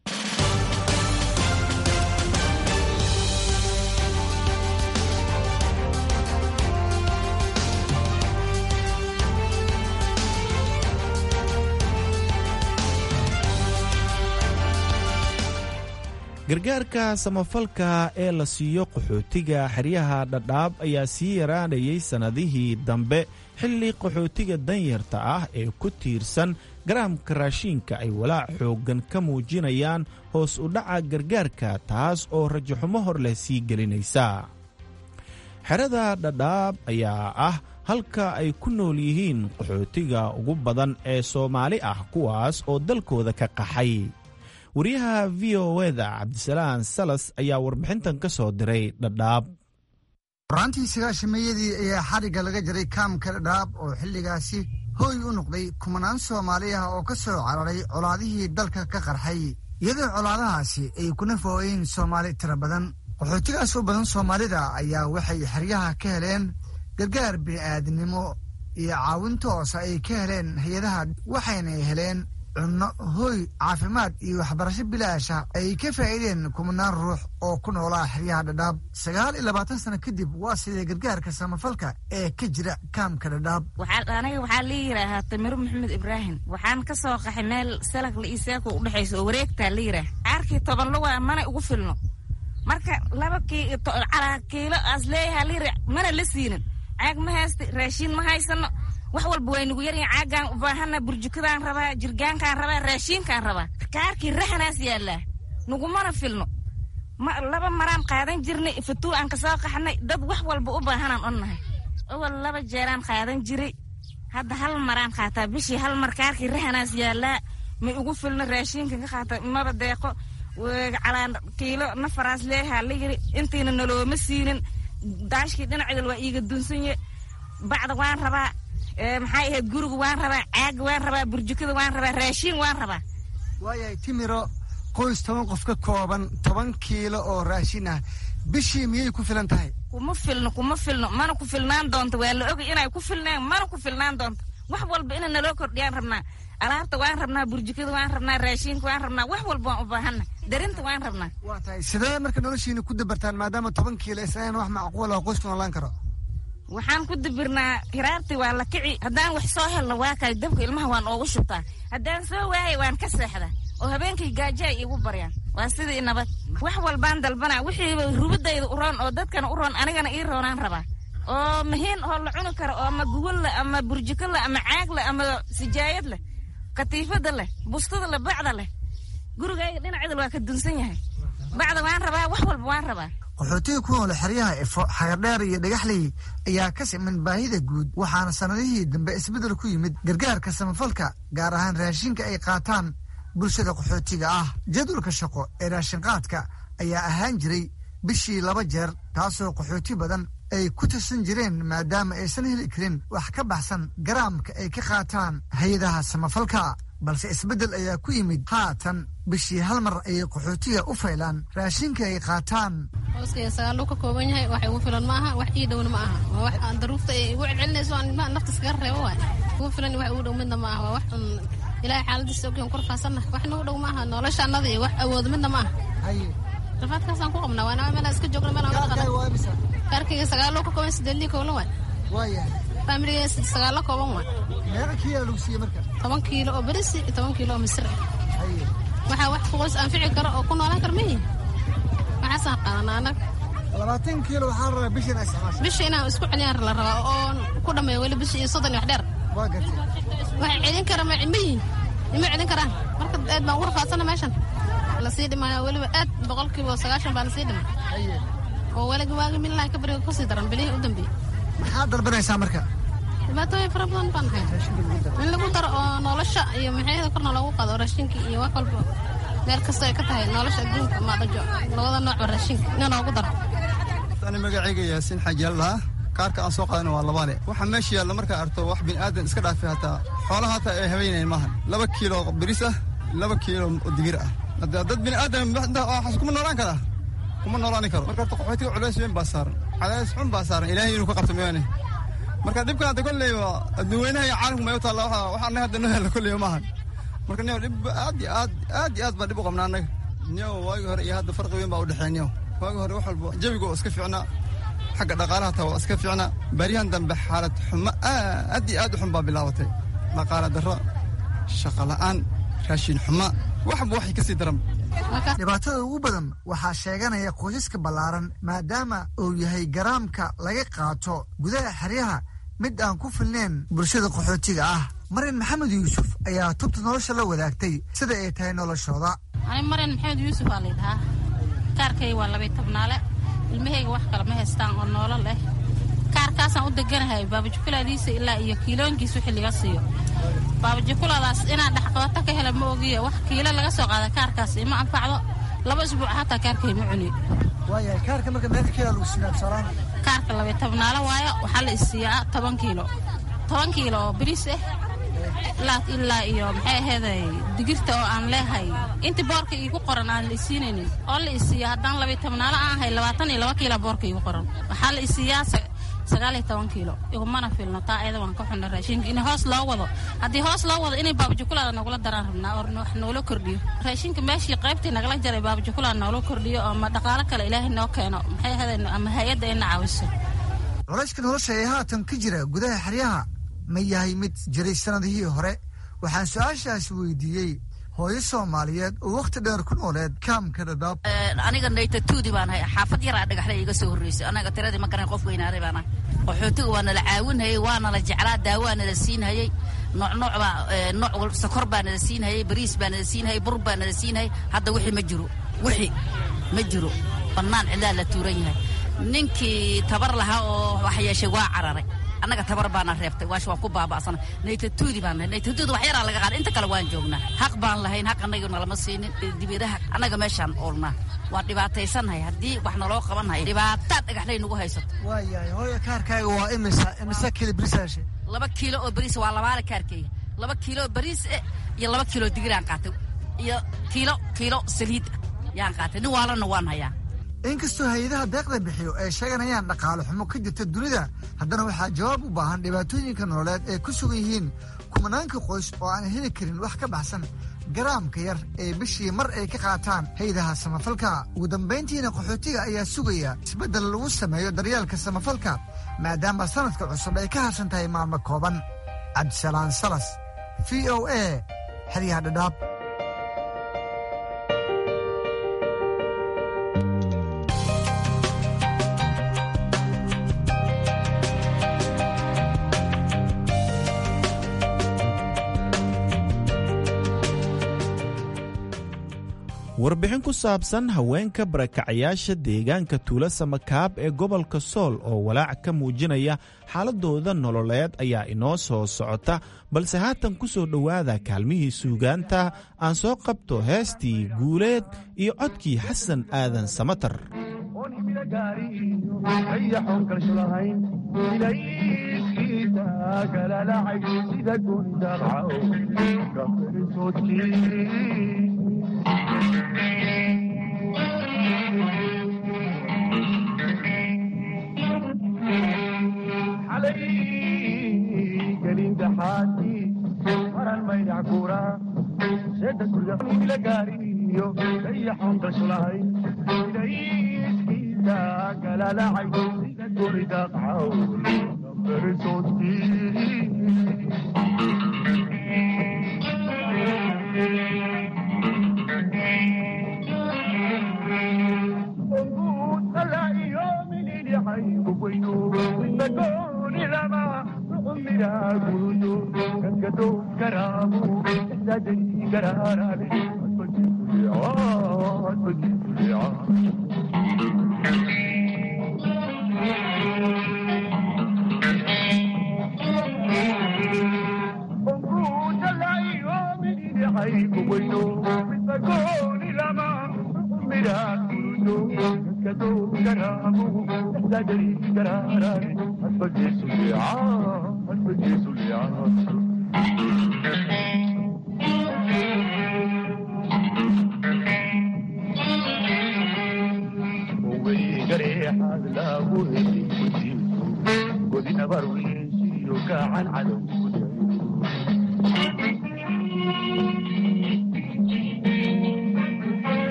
gargaarka samafalka ee la siiyo qaxootiga xeryaha dhadhaab ayaa sii yaraanayay sannadihii dambe xilli qaxootiga danyarta ah ee ku tiirsan garaamka raashiinka ay walaac xooggan ka muujinayaan hoos u dhaca gargaarka taas oo rajaxumo hor leh sii gelinaysa xerada dhadhaab ayaa ah halka ay ku nool yihiin qaxootiga ugu badan ee soomaali ah kuwaas oo dalkooda ka qaxay wariyaha v o eda cabdisalaan salas ayaa warbixintan ka soo diray dhadhaab horaantii sagaashameeyadii ayaa xadhigga laga jaray kaamka dhadhaab oo xilligaasi hooy u noqday kumanaan soomaali ah oo ka soo cararay colaadihii dalka ka qarxay iyadoo colaadahaasi ay ku nafooyeen soomaali tiro badan qaxootigaas u badan soomaalida ayaa waxay xeryaha ka heleen gargaar bini'aadnimo iyo caawin toosa ay ka heleen hay-adaha waxayna heleen cunno hooy caafimaad iyo waxbarasho bilaasha ay ka faa'iideen kumanaan ruux oo ku noolaa xeryaha dhadhaab sagaal iyo labaatan sano kadib waa sidee gargaarka samafalka ee ka jira kaamka dhadhaab aniga waxaa la yidhaahaa tamiro maxamed ibraahim waxaan ka soo qaxay meel salakla iyo seeko u dhexayso oo wareegtaa la yidhaah caarkii toban luga mana ugu filno marka laba calaa kiilo aas leeyahaa la yidha mana la siinin caag ma haysta raashiin ma haysano wax walba way nagu yaryihin caagaan u baahana burjukadaan rabaa jirgaankaan rabaa raashiinkaan rabaa kaarkii rahanaas yaallaa nagumana filno laba maraan qaadan jirnay fatuu aan kasoo qaxnay dad wax walba u baahanaan onnahay awal laba jeeraan qaadan jiray hadda hal maraan qaataa bishii hal mar kaarkii rahanaas yaallaa may ugu filno raashiinkan ka qaata maba deeqo calaan kiilo nafaraas leehaa la yiri intiina nalooma siinin daashkii dhinaceedal waa iiga dunsanye bacda waan rabaa maxay ahayd guriga waan rabaa caaga waan rabaa burjukada waan rabaa raashiin waan rabaa waayahay timiro qoys toban qof ka kooban toban kiilo oo raashin ah bishii miyay ku filan tahay kuma filno kuma filno mana ku filnaan doonto waa la ogay inay ku filnaan mana ku filnaan doonto wax walba ina naloo kordhiyaan rabnaa alaabta waan rabnaa burjukada waan rabnaa raashiinka waan rabnaa wax walba waan u baahanna darinta waan rabnaa waa tahay sidee marka noloshiina ku dabartaan maadaama toban kiilo islaan wax macquul oo qoysku noolaan karo waxaan ku dabirnaa hiraartii waa la kici haddaan wax soo helno waa kay dabka ilmaha waan oogu shubtaa haddaan soo waayay waan ka seexdaa oo habeenkii gaajo ay iigu baryaan waa sidii nabad wax walbaan dalbanaa wixiiba rubadayda u roon oo dadkana u roon anigana ii roonaan rabaa oo mahiin oo la cuni karo oo ama gugol leh ama burjiko leh ama caag leh ama sijaayad leh katiifada leh bustada leh bacda leh gurigayga dhinaceedal waa ka dunsan yahay bacda waan rabaa wax walba waan rabaa qaxootiga ku nool xeryaha efo xagardheer iyo dhagaxley ayaa ka siman baahida guud waxaana sannadihii dambe isbeddel ku yimid gargaarka samafalka gaar ahaan raashinka ay qaataan bulshada qaxootiga ah jadwalka shaqo ee raashinqaadka ayaa ahaan jiray bishii laba jeer taasoo qaxooti badan ay ku tirsan jireen maadaama aysan heli karin wax ka baxsan garaamka ay ka qaataan hay-adaha samafalka balse isbeddel ayaa ku yimid haatan bishii hal mar ayay qaxootiga u faylaan raashinka ay qaataan hooskaya sagaaluu ka kooban yahay wax igu filan ma aha wax ii dhowna ma aha waa wax aan daruufta ay igu celcelinayso aan ilmaha nafta iskaga reebo waay igu filan wax igu dhow midna ma aha waa wax un ilaahay xaaladiisa ogyan kor faasanna wax nagu dhow ma aha nolosha annada iyo wax awoodo midna ma aha rafaadkaasaan ku qabnaa waana meelaan iska joogna meelaan wada qadan kaarkayga sagaaloo ka kooban sideedlii kowlan waay waayahay faamiligayga sagaalo kooban waay meeqa kiilo lagu siiye marka toban kiilo oo berisi iyo toban kiilo oo misir ah waxaa wax qoys anfici karo oo ku noolaan kara mayihin waxaasaan qaadanaa anag labaatan kiilo waxaa rabaa bisha inaa isticmaasho bisha inaan isku celiyaan la rabaa oo ku dhammeeyo weli bisha iyo soddon iyo wax dheer waa gartay waxay celin kara ma mayihin ima celin karaan marka aad baan ugu rafaadsana meeshan lasii dhimaya weliba aad boqolkiiba sagaashan baa lasii dhimay oo weliga waagi milaha ka bariga kusii daran bilihii u dambeeyey maxaa dalbanaysaa marka dhibaatooyin fara badan baan hay in lagu daro oo nolosha iyo maxayada korna loogu qaado raashinka iyo wax walba meel kasta ay ka tahay nolosha adduunka maadhajo labada noocba raashinka in loogu daro ani magacayga yaasiin xaajaallaha kaarka aan soo qaadana waa labaale waxa meesha yaalla markaa arto wax bini'aadan iska dhaafay hataa xoolaha hataa ay haweynayan maahan laba kiilo biris ah laba kiilo digir ah hadda dad bini'aadan waxaas kuma noolaan karaa kuma noolaani karo marka horta qaxootiga culays weyn baa saaran cadays xun baa saaran ilaahay inuu ka qabto mooyaane marka dhibkan hadda kolley waa adduunweynaha iyo caalamku may u taalla waxa waxa annaga hadda noo hella kolley maahan marka niyow dhib aad iyo aad aad iyo aad baa dhib u qabnaa annaga niyow waagii hore iyo hadda farqi weyn baa u dhexeeya niyow waagii hore wax walba jawiga oo iska fiicnaa xagga dhaqaalaha taa waa iska fiicnaa baryahan dambe xaalad xumo aad iyo aad u xun baa bilaabatay dhaqaala darro shaqa la'aan raashin xumo waxba waxay ka sii daran dhibaatada ugu badan waxaa sheeganaya qoysaska ballaaran maadaama uu yahay garaamka laga qaato gudaha xeryaha mid aan ku filnayn bulshada qaxootiga ah marin maxamed yuusuf ayaa tubta nolosha la wadaagtay sida ay tahay noloshooda ani marin maxamed yuusuf aa laydhahaa kaarkay waa labay tobnaale ilmahayga wax kale ma haystaan oo noolo leh kaarkaasaan u deganahay baabajukuladiisa ilaa iyo kiiloonkiis wixii laga siiyo baabajukuladaas inaan dhexqabato ka hela ma ogiyo wax kiilo laga soo qaada kaarkaas ima anfacdo laba isbuuc hataa kaarkay ma cuni waayahay kaarka marka meeqa kiilo lagu siinaa tusaalahaan kaarka labay tobnaale waayo waxaa la isiiyaa toban kiilo toban kiilo oo bariis ah ilaa ilaa iyo maxay aheeday digirta oo aan leehay inta boorka iigu qoran aan la isiinaynin oo la isiiya haddaan labay tobnaale aan ahay labaatan iyo laba kiila boorka iigu qoran waxaa la isiiyaa sagaal iyo toban kiilo igumana filno taa ayada waan ka xunna raashinka in hoos loo wado haddii hoos loo wado inay baabajukulada nagula daraan rabnaa oo wax noola kordhiyo raashinka meeshii qaybtii nagala jaray baabajukulada noola kordhiyo ama dhaqaalo kale ilaahay noo keeno maxay ahaydeen ama hay-adda ayna caawiso culayska nolosha ee haatan ka jira gudaha xeryaha ma yahay mid jiray sannadihii hore waxaan su-aashaas weydiiyey hooyo soomaaliyeed oo wakhti dheer ku nooleed kaamka dhadhaab aniga naytatuudi baan hay xaafad yaraa dhagaxle iga soo horreysay anaga tiradii ma garan qof weynaaday baan ahay qaxootiga waa nala caawinhayey waa nala jeclaa daawaa nala siinhayey noocnooc baa nooc sokor baa nala siinhayey bariis baa nala siinhayey bur baa nala siinhayey hadda wixii ma jiro wixii ma jiro bannaan cidlaa la tuuran yahay ninkii tabar lahaa oo wax yeeshay waa cararay annaga tabar baana reebtay waash waan ku baaba'sana naytatuudi baan nahay naytatuudi wax yaraa laga qaada inta kale waan joognaa xaq baan lahayn xaq annaga nalama siinin dibadaha annaga meeshaan oolnaa waan dhibaataysannahay haddii wax naloo qabanhayo dhibaataad dhagaxlay nagu haysato waayahay hooyo kaarkaaga waa imisa imisa kili birisaashe laba kiilo oo bariis waa labaale kaarkayga laba kiilo oo bariis eh iyo laba kiilo digiraan qaatay iyo kiilo kiilo saliid yaan qaatay nin waalana waan hayaa inkastoo hay-adaha deeqda bixiyo ay sheeganayaan dhaqaale xumo ka jirta dunida haddana waxaa jawaab u baahan dhibaatooyinka nololeed ay ku sugan yihiin kumanaanka qoys oo aan heli karin wax ka baxsan garaamka yar ee bishii mar ay ka qaataan hay-adaha samafalka ugu dambayntiina qaxootiga ayaa sugaya isbeddel lagu sameeyo daryeelka samafalka maadaama sanadka cusub ay ka harsan tahay maalmo kooban cabdisalaan salas v o a xeryaha dhadhaab warbixin ku saabsan haweenka barakacayaasha deegaanka tuulo samakaab ee gobolka sool oo walaac ka muujinaya xaaladooda nololeed ayaa inoo soo socota balse haatan ku soo dhowaada kaalmihii suugaanta aan soo qabto heestii guuleed iyo codkii xasan aadan samatar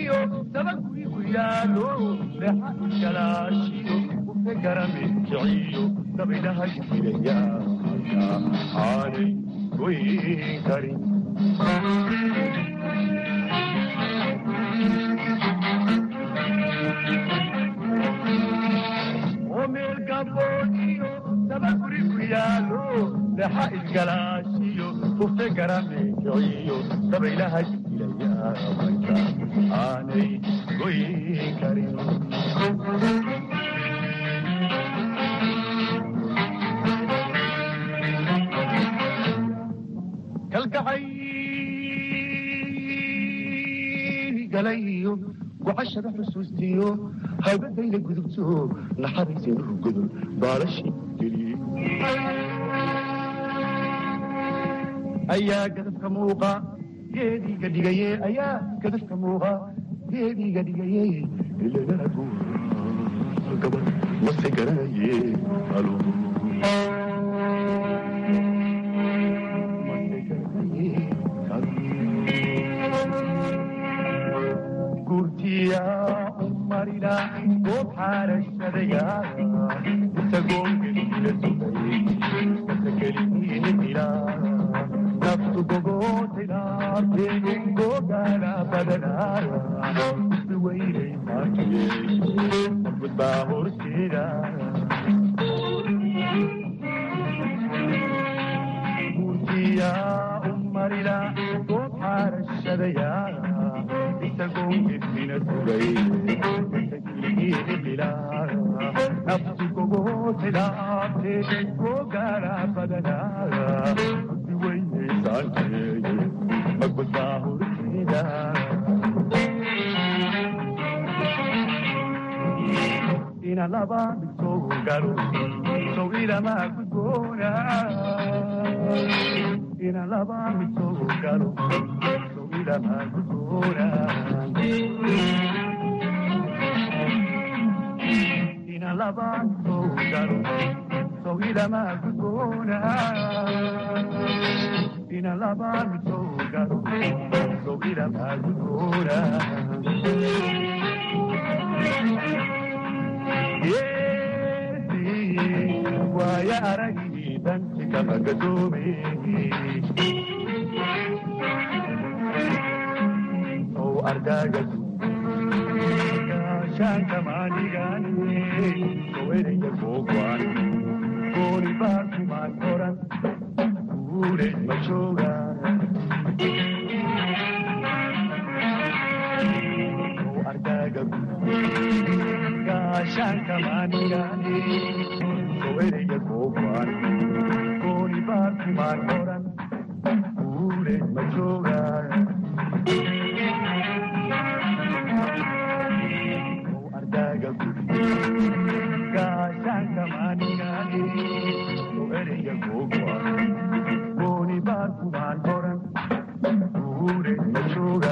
gaboojiyo dabagurigu yaalo leexa iskalaashiyo ufe garame kiciyo dabaylaha jiraya aanay goyn karin omeel gaboojiyo dabagurigu yaalo leexa iskalaashiyo ufe garame kiciyo dabaylaha jiraya aanay goyn karin kalgacay galayo gocashada xusuustiyo haybadayna gudubto naxariisaynu rugodo baalashi geliye ayaa gadafka muuqa geediga dhigaye ayaa gadafka muuqa geediga dhigaye ilaganagu gabad mase garanaye alo gurtiya umarina goob xaarashadaya isagoon gelila sugay kasakeliniila naftu gogootaynaate gogaala badanaya weynay maakiye gudbaa horseeda gurtiya umarina goob xaarashadaya isagoon gelina sugay kasakeliniila naftu gogootaynaate gogaala badanaya weynay saankeeye gudbaa horseeda ina laba soo galo sow ilama gudboona ina laba soo galo sow ilama gudboona ina laba soo galo sow ilama gudboona ina laba soo galo sow ilama gudboona waaya aragii danti kama gadoome ow ardaagadu gaashaanka maanigane soweraya googwaan gooni baasumaan oran guure ma jooga ow ardaagadu gaashaanka maanigane soweraya googwaan gooni baasumaan oran guure ma jooga ardaga gaashaanka maanigane soweraya googwaan gooni baasumaan oran guure ma jooga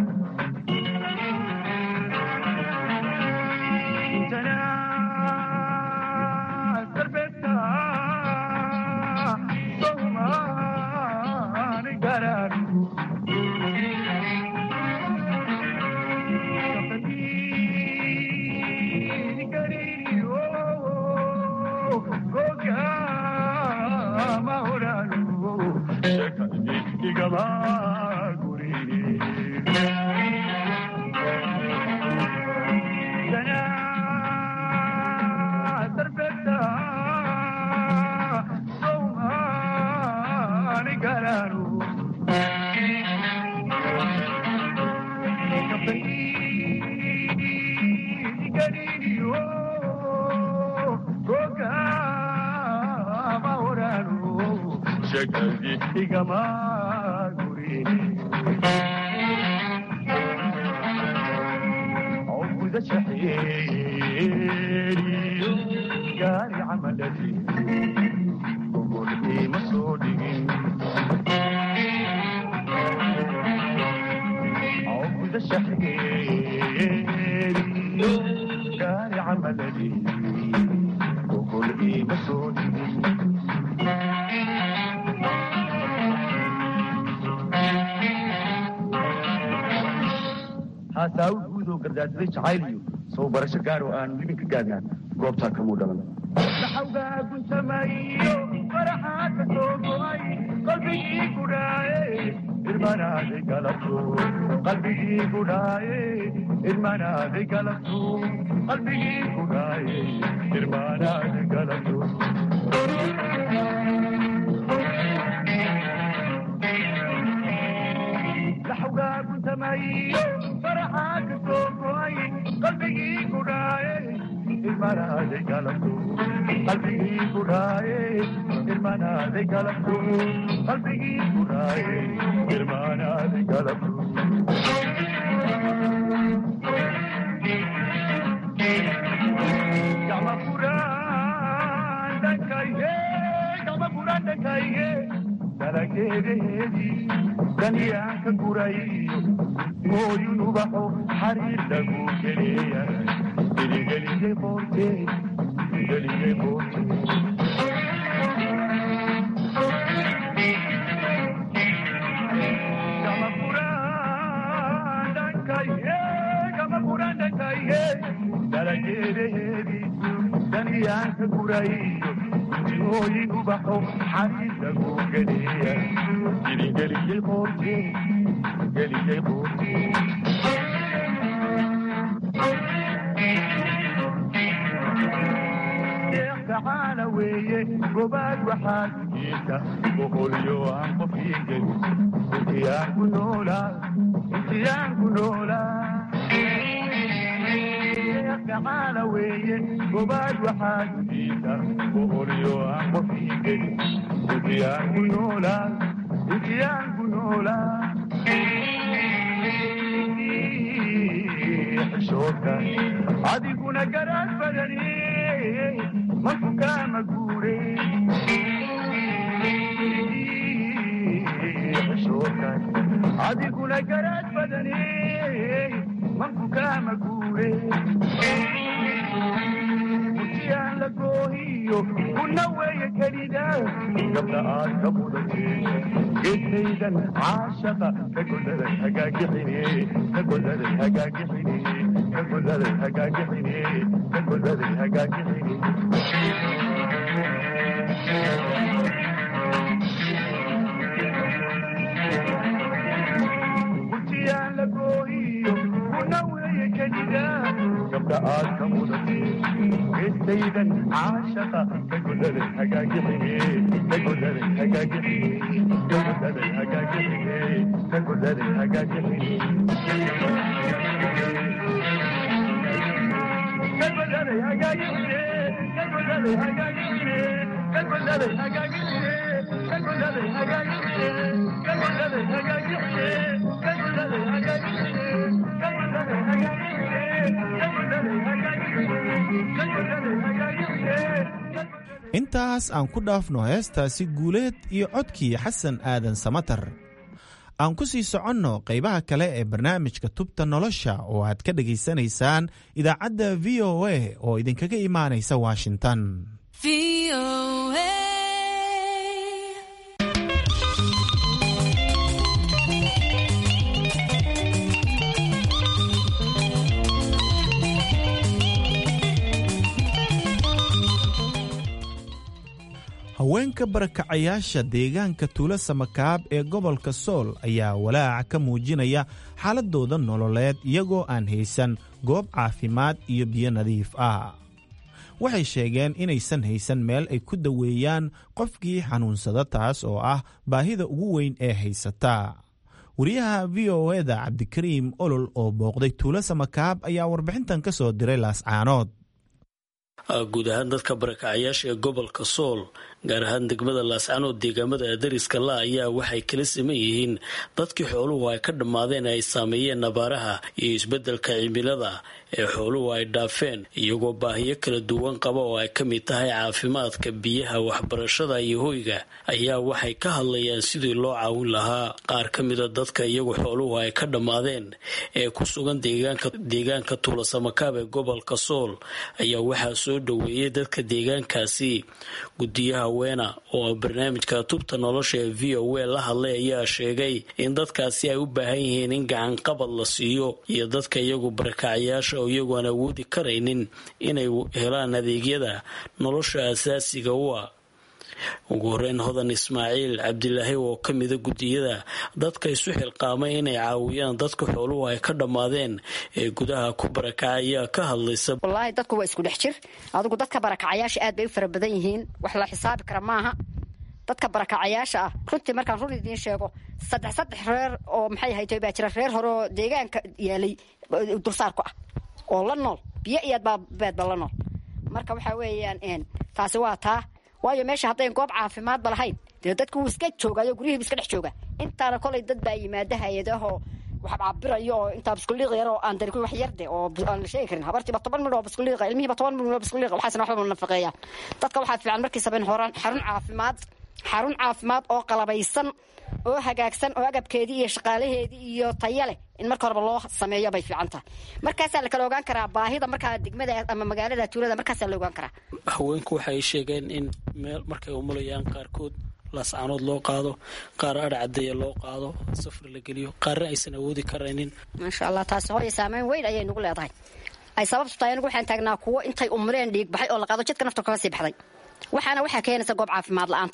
gaari camaladi gogolkii ma soo dhigin gudashaxeeriyo gaari camaladi gogolkii ma soo dhigin haasaawi guud oo gardaadsaday jacayl iyo soo barasho gaar oo aan libin ka gaadnaan goobtaa kamuu dhalan dhaxawgaa guntamayo faraxaa ka soo go'ay qalbigii gudhaaye irmanaaday galabto qalbigii gudhaaye irmanaaday galabto qalbigii gudhaaye irmanaaday galabto dhaxawgaa guntamayo faraxaa ka soo go'ay qalbigii gudhaaye irmanaaday galabto qalbigii gudhaaye irmanaaday galabto qalbigii gudhaaye irmanaaday galabto gama furaan dhankayge gama furaan dhankayge dalageedaheedii daniyaan ka gurayo mooyun ubaxo xariir lagu geleeyahay iligelige boorte iligelige boorte gama furaan dhankayge gama furaan dhankayge dalageedaheedii daniyaan ka gurayo mooyin ubaxo xariir lagu geleeyahay iligelige boorte gelige boorte deeqtacaana weeye gobaad waxaad jiirta boqolyo aan qofkiigen intiyaan ku noolaa intiyaan ku noolaa deeqtacaana weeye gobaad waxaad jiirta boqolyo aan qofkiigen intiyaan ku noolaa intiyaan ku noolaa xishoodka adiguna garaad badani marku kaama guure xishoodka adiguna garaad badani marku kaama guure murtiyaan la goohiyo kuna weeye kelida gabda aad ka mudatee geedkaydan caashaqa ka godaday hagaagixine ka godaday hagaagixine ka godaday hagaagixine ka godaday hagaagixine murtiyaan la goohiyo kuna weeye kelida gabda aad ka mudatee geedkaydan caashaqa ka godaday hagaagixine ka godaday hagaagixine ka godaday hagaagixine ka godaday hagaagixine ka godaday hagaagixine ka godaday hagaagixine ka godaday hagaagixine ka godaday hagaagixine ka godaday hagaagixine ka godaday hagaagixine ka godaday hagaagixine ka godaday hagaagixine intaas aan ku dhaafno heestaasi guuleed iyo codkii xasan aadan samatar aan ku sii soconno qaybaha kale ee barnaamijka tubta nolosha oo aad ka dhegaysanaysaan idaacadda v o a oo idinkaga imaanaysa washington haweenka barakacayaasha deegaanka tuulo samakaab ee gobolka sool ayaa walaac ka muujinaya xaaladooda nololeed iyagoo aan haysan goob caafimaad iyo biyo nadiif ah waxay sheegeen inaysan haysan meel ay ku daweeyaan qofkii xanuunsada taas oo ah baahida ugu weyn ee haysata wariyaha v o eda cabdikariim olol oo booqday tuulo samakaab ayaa warbixintan ka soo diray laascaanood guud ahaan dadka barakacayaasha ee gobolka sool gaar ahaan degmada laascanood deegaamada dariska la ayaa waxay kala siman yihiin dadkii xooluhu ay ka dhammaadeen ay saameeyeen abaaraha iyo isbeddelka cimilada ee xooluhu ay dhaafeen iyagoo baahiyo kala duwan qaba oo ay ka mid tahay caafimaadka biyaha waxbarashada iyo hoyga ayaa waxay ka hadlayaan sidii loo caawin lahaa qaar ka mida dadka iyagu xooluhu ay ka dhammaadeen ee ku sugan deegaanka tuulasamakaab ee gobolka sool ayaa waxaa soo dhoweeyay dadka deegaankaasi gudiyaha haweena oo barnaamijka tubta nolosha ee v o a la hadlay ayaa sheegay in dadkaasi ay u baahan yihiin in gacanqabad la siiyo iyo dadka iyagu barakacyaasha oo iyagu aan awoodi karaynin inay helaan adeegyada nolosha asaasiga u ah ugu horeyn hodan ismaaciil cabdilaahi oo ka mida guddiyada dadka isu xilqaamay inay caawiyaan dadka xooluhu ay ka dhammaadeen ee gudaha ku barakacay ayaa ka hadlaysa wallaahi dadku waa isku dhex jir adigu dadka barakacayaasha aad bay u fara badan yihiin wax la xisaabi kara maaha dadka barakacayaasha ah runtii markaan run idiin sheego saddex saddex reer oo maxay haytay baa jira reer hore oo deegaanka yaalay dulsaar ku ah oo la nool biyo iyo beedba la nool marka waxaa weeyaan taasi waa taa waayo meesha haddayn goob caafimaadba lahayn dee dadku wuu iska joogaayo guryihiibu iska dhex jooga intaana kolay dad baa yimaada hay-adahoo wax caabirayo oo intaa biskuliiq yar oo aan dari wax yarde oo aan la sheegi karin habartiiba toban midh oo biskuliiqa ilmihiiba toban midh oo biskuliiqa waxaasna waxba nafaqeeyaan dadka waxaa fiican markiisaba in horaan xarun caafimaad xarun caafimaad oo qalabaysan oo hagaagsan oo agabkeedii iyo shaqaalaheedii iyo taya leh in marka horeba loo sameeyo bay fiican tahay markaasaa la kala ogaan karaa baahida markaa degmada ama magaalada tuulada markaasaa la ogaan karaa haweenku waxay sheegeen in meel markay umulayaan qaarkood laascaanood loo qaado qaar adhcadeeya loo qaado safar la geliyo qaarna aysan awoodi karaynin maasha allah taasi hooya saameyn weyn ayay nagu leedahay ay sababtu tahay anigu waxaan taagnaa kuwo intay umreen dhiig baxay oo la qaado jidka nafta kaga sii baxday waxaana waxaa keenaysa goob caafimaad la-aanta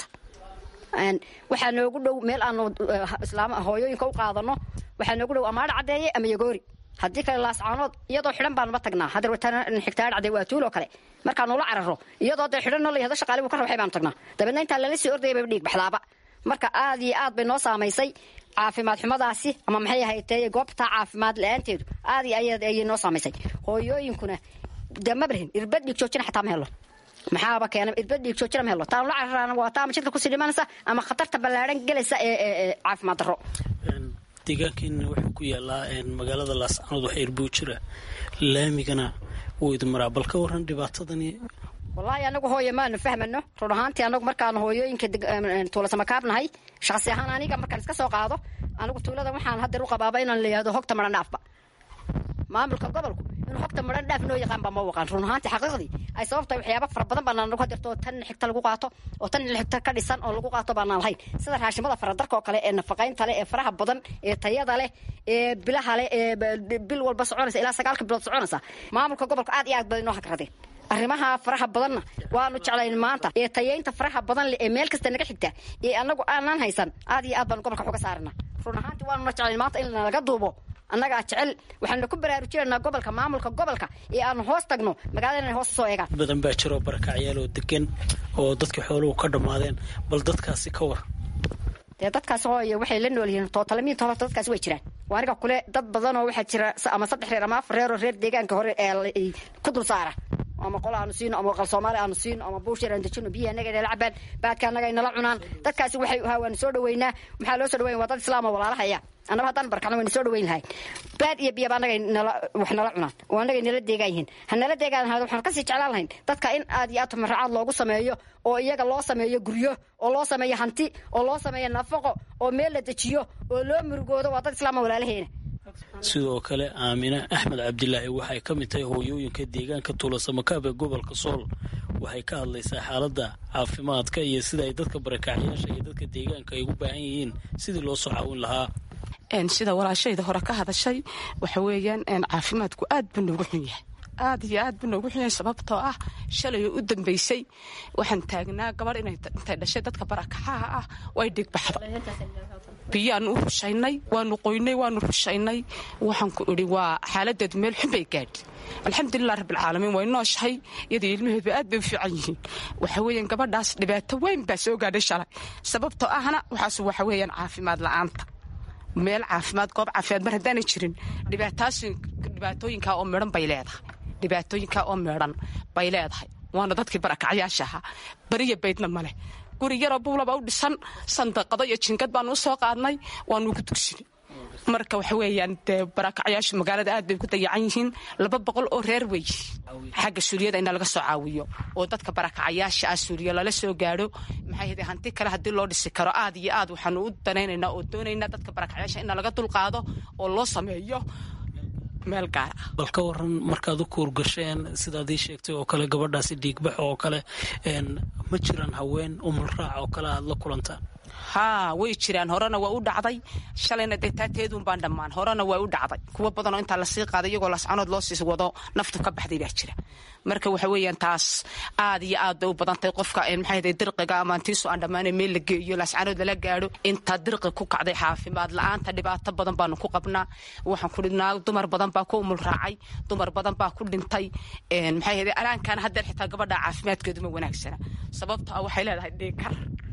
waxaa noogu dhow meel aanu islaam hooyooyinka u qaadano waxaa noogu dhow ama adhcadeeye ama yagoori haddii kale laascaanood iyadoo xidhan baanuma tagnaa hadeer xigta adhcadee waa tuuloo kale markaanula cararo iyadoo dee xidhan noo layahdo shaqaali buu ka rawaxay baanu tagnaa dabeedna intaa lala sii ordaya bayba dhiig baxdaaba marka aad iyo aad bay noo saamaysay caafimaad xumadaasi ama maxay ahaytee goobtaa caafimaad la-aanteedu aad iyo aad ayay noo saamaysay hooyooyinkuna dee mabrahin irbad dhiig joojina xataa ma helo maxaaba keena irbad dhiig joojina ma helo taanu la cararaana waa taa ama jidka kusii dhimanaysa ama khatarta ballaadhan gelaysa ee caafimaad darro deegaankeena wuxuu ku yaalaa magaalada laascaanood wax irbuu jira laamigana wuu idin maraa bal ka waran dhibaatadani wallaahi anagu hooye maanu fahmano run ahaantii anagu markaanu hooyooyinka tuulasamakaabnahay shaqsi ahaan aniga markaan iska soo qaado anigu tuulada waxaan hadeer u qabaaba inaan layihahdo hogta maran dhaafba maamulka gobolku inuu hogta maran dhaaf noo yaqaanba ma waqaan run ahaantii xaqiiqdii ay sababtahay waxyaaba fara badan baanaan nagu hadeerto oo tan xigta lagu qaato oo tan xigta ka dhisan oo lagu qaato baanaan lahayn sida raashimada faradarka oo kale ee nafaqaynta leh ee faraha badan ee tayada leh ee bilaha leh ee bil walba soconaysa ilaa sagaalka bilood soconaysa maamulka gobolka aad iyo aad badan inoo hagradeen arrimaha faraha badanna waanu jeclayn maanta ee tayaynta faraha badan leh ee meel kasta naga xigta ee anagu aanaan haysan aad iyo aad baanu gobolka xoga saarana run ahaantii waanuna jeclayn maanta in nalaga duubo annagaa jecel waxaanu ku baraarujinaynaa gobolka maamulka gobolka ee aanu hoos tagno magaalada inay hoos soo eegaan badan baa jiro barakacyaal oo degan oo dadka xooluhu ka dhammaadeen bal dadkaasi ka war dee dadkaasi hooye waxay la nool yihiin tootalamiinta horta dadkaasi way jiraan waa aniga kule dad badan oo waxaa jira ama saddex reer ama afar reer oo reer deegaanka hore ee ku dul saara ama qolo aanu siino ama qal soomaali aanu siino ama buushir aan dejino biyaha anaga inala cabaan baadka annaga inala cunaan dadkaasi waxay ha waanu soo dhaweynaa maxaa loo soo dhaweyn waa dad islaama walaalahaya annaba haddaan barkana waynu soo dhaweyn lahayn baad iyo biyaba annaga nala wax nala cunaan oo annaga nala deegaan yihiin ha nala deegaan lahayd waxaan kasii jeclaan lahayn dadka in aad iyo aad tumaracaad loogu sameeyo oo iyaga loo sameeyo guryo oo loo sameeyo hanti oo loo sameeyo nafaqo oo meel la dejiyo oo loo murugoodo waa dad islaama walaalaheena sidoo kale aamine axmed cabdilaahi waxay ka mid tahay hooyooyinka deegaanka tuulasamakaab ee gobolka sool waxay ka hadlaysaa xaaladda caafimaadka iyo sida ay dadka barakacyaasha iyo dadka deegaanka ay ugu baahan yihiin sidii loo soo caawin lahaa sida walaashayda hore ka hadashay waxa weeyaan caafimaadku aad buu noogu xun yahay aad iyo aad buu noogu xun yahay sababtoo ah shalay u dambeysay waxaan taagnaa gabadh intay dhashay dadka barakacaha ah way dhigbaxday biyaanu u rushaynay waanu qoynay waanu rushaynay waxaan ku idhi waa xaaladeedu meel xun bay gaadhi alxamdulilah rabbilcaalamiin way nooshahay iyadii ilmaheedu aad bay u fiican yihiin waxa weeyaan gabadhaas dhibaato weyn baa soo gaadhay shalay sababtoo ahna waxaas waxa weeyaan caafimaad la'aanta meel caafimaad goob caafimaad mar haddaanay jirin dhibaatooyinkaa oo midhan bay leedahay dhibaatooyinkaa oo midhan bay leedahay waana dadkii barakacyaasha ahaa beriya baydna maleh guri yaroo buulaba u dhisan sandaqado iyo jingad baanu u soo qaadnay waanu ugu dugsinay marka waxa weeyaan dee barakacyaashu magaalada aad bay ku dayacan yihiin laba boqol oo reer wey xagga suuliyada ina laga soo caawiyo oo dadka barakacayaasha ah suuliya lala soo gaadho maxay hade hanti kale haddii loo dhisi karo aad iyo aad waxaanu u danaynaynaa oo doonaynaa dadka barakacyaasha ina laga dulqaado oo loo sameeyo meel gaar ah bal ka waran markaad u kuurgasheen sidaad ii sheegtay oo kale gabadhaasi dhiigbax oo kale ma jiraan haween umulraac oo kale aad la kulantaan haa way jiraan horena waa u dhacday shalayna dee taateedun baan dhammaan horena waa u dhacday kuwo badanoo intaa lasii qaaday iyagoo lascanood loo sii wado naftu ka baxday baa jira marka waxa weeyaan taas aad iyo aad bay u badantahay qofka maxay ahayd dirqiga ama antiisu aan dhammaanay meel la geeyo lascanood lala gaadho intaa dirqi ku kacday caafimaad la-aanta dhibaato badan baanu ku qabnaa waxaan ku dhidnaa dumar badan baa ku umul raacay dumar badan baa ku dhintay maxay ahayd alaankan haddeer xitaa gabadha caafimaadkeedu ma wanaagsana sababto ah waxay leedahay dhiigkar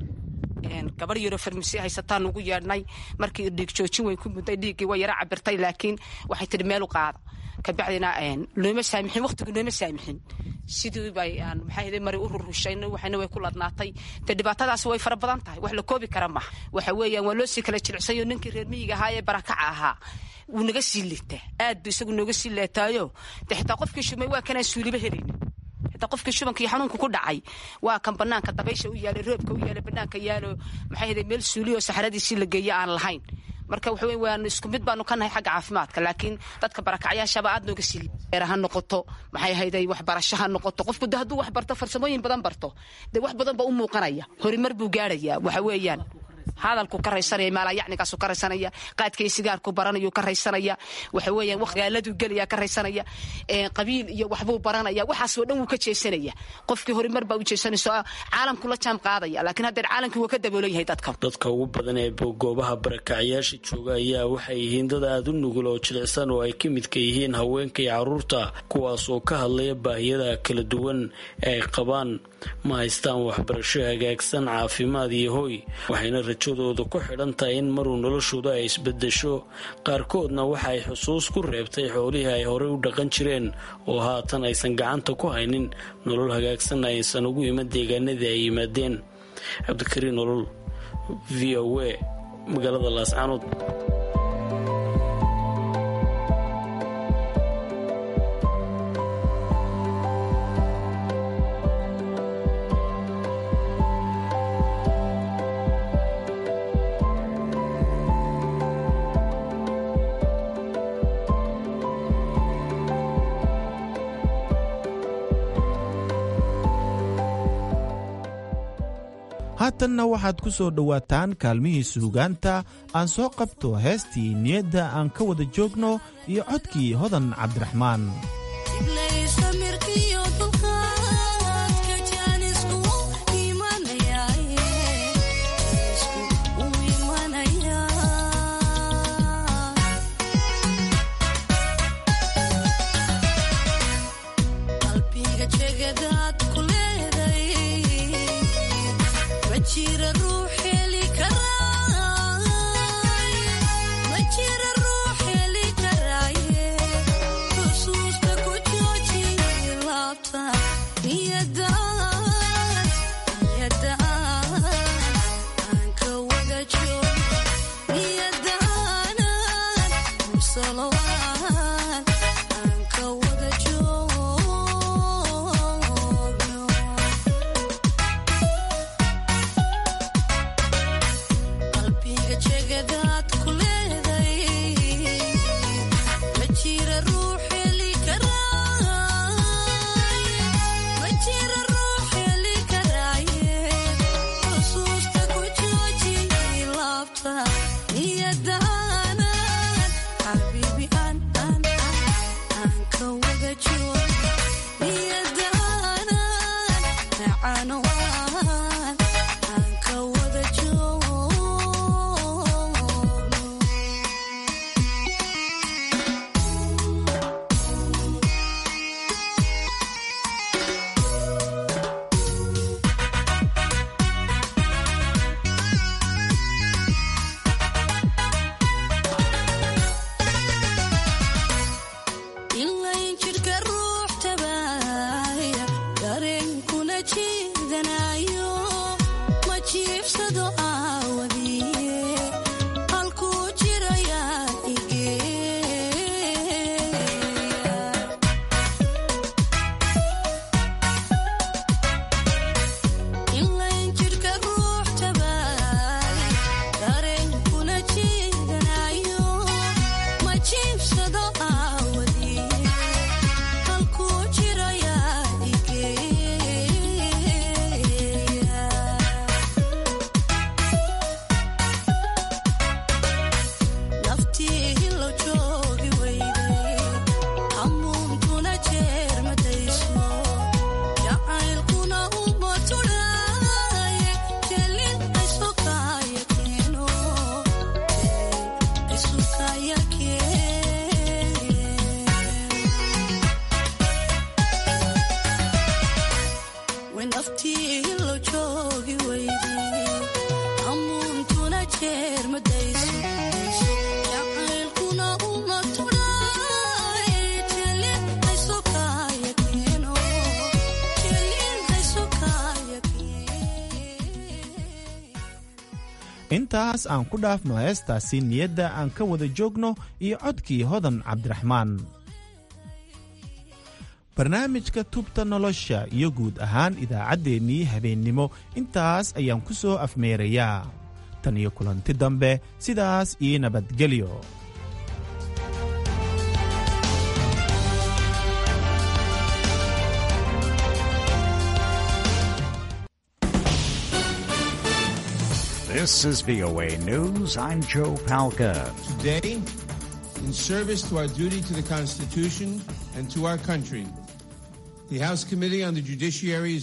gabar yaroo farmasi haysataan ugu yeedhnay markii dhiig joojin way ku mudday dhiiggii waa yara cabirtay laakiin waxay tihi meel u qaada kabacdina looma saamixin waqtigu looma saamixin sidii bay aan maxay ahayd mari u rurushaynay waxayna way ku ladnaatay dee dhibaatadaasi way fara badan tahay wax la koobi kara maha waxa weeyaan waa loo sii kala jilicsayo ninkii reer miyiga ahaa ee barakaca ahaa wuu naga sii liitaa aad buu isagu nooga sii leetaayo dee xitaa qofkii shumay waa kanaan suuliba helaynin xitaa qofkii shubankii xanuunka ku dhacay waa kan banaanka dabaysha u yaalay roobka u yaalay banaanka yaalo maxay ahayd meel suuliyo saxaradiisii la geeyo aan lahayn marka waxa weyn waan isku mid baanu ka nahay xagga caafimaadka laakiin dadka barakacyaashaba aad nooga sii eera ha noqoto maxay ahayday waxbarasho ha noqoto qofku de hadduu wax barto farsamooyin badan barto dee wax badan ba u muuqanaya horumar buu gaarayaa waxa weeyaan hadalku ka raysanaya maalayacnigaasu ka raysanaya qaadkaiyo sigaarku baranayu ka raysanaya waxa weeyaan waqgaaladuu gelaya ka raysanaya qabiil iyo waxbuu baranaya waxaasoo dhan wuu ka jeesanaya qofkii horumar baa u jeesanayso caalamku la jaam qaadaya laakiin haddeer caalamkii wuu ka daboolan yahay dadka dadka ugu badan ee goobaha barakacyaasha jooga ayaa waxay yihiin dad aada u nugul oo jilicsan oo ay ka midka yihiin haweenka iyo caruurta kuwaas oo ka hadlaya baahiyada kala duwan ee ay qabaan ma haystaan waxbarasho hagaagsan caafimaad iyo hoy waxayna rajadooda ku xidhan tahay in maruu noloshooda ay isbedesho qaarkoodna waxa ay xusuus ku reebtay xoolihii ay horey u dhaqan jireen oo haatan aysan gacanta ku haynin nolol hagaagsanna aysan ugu iman deegaanadii ay yimaadeen cabdikariin nolol v o a magaalada laascanood haatanna waxaad ku soo dhowaataan kaalmihii suugaanta aan soo qabto heestii niyadda aan ka wada joogno iyo codkii hodan cabdiraxmaan Chiefs of the hour way naftii lo joogi weyde amuuntuna jeer madayso jacaylkuna uma tudhaay jelin hayso kaaya keeno jelin hayso kaaya intaas aan ku dhaafno heestaasi niyadda aan ka wada joogno iyo codkii hodan cabdiraxmaan barnaamijka tubta nolosha iyo guud ahaan idaacaddeenii habeennimo intaas ayaan ku soo afmeerayaa tan iyo kulanti dambe sidaas ii nabadgelyo This is VOA News. I'm Joe Palca. Today, in service to our duty to the Constitution and to our country, the House Committee on the Judiciary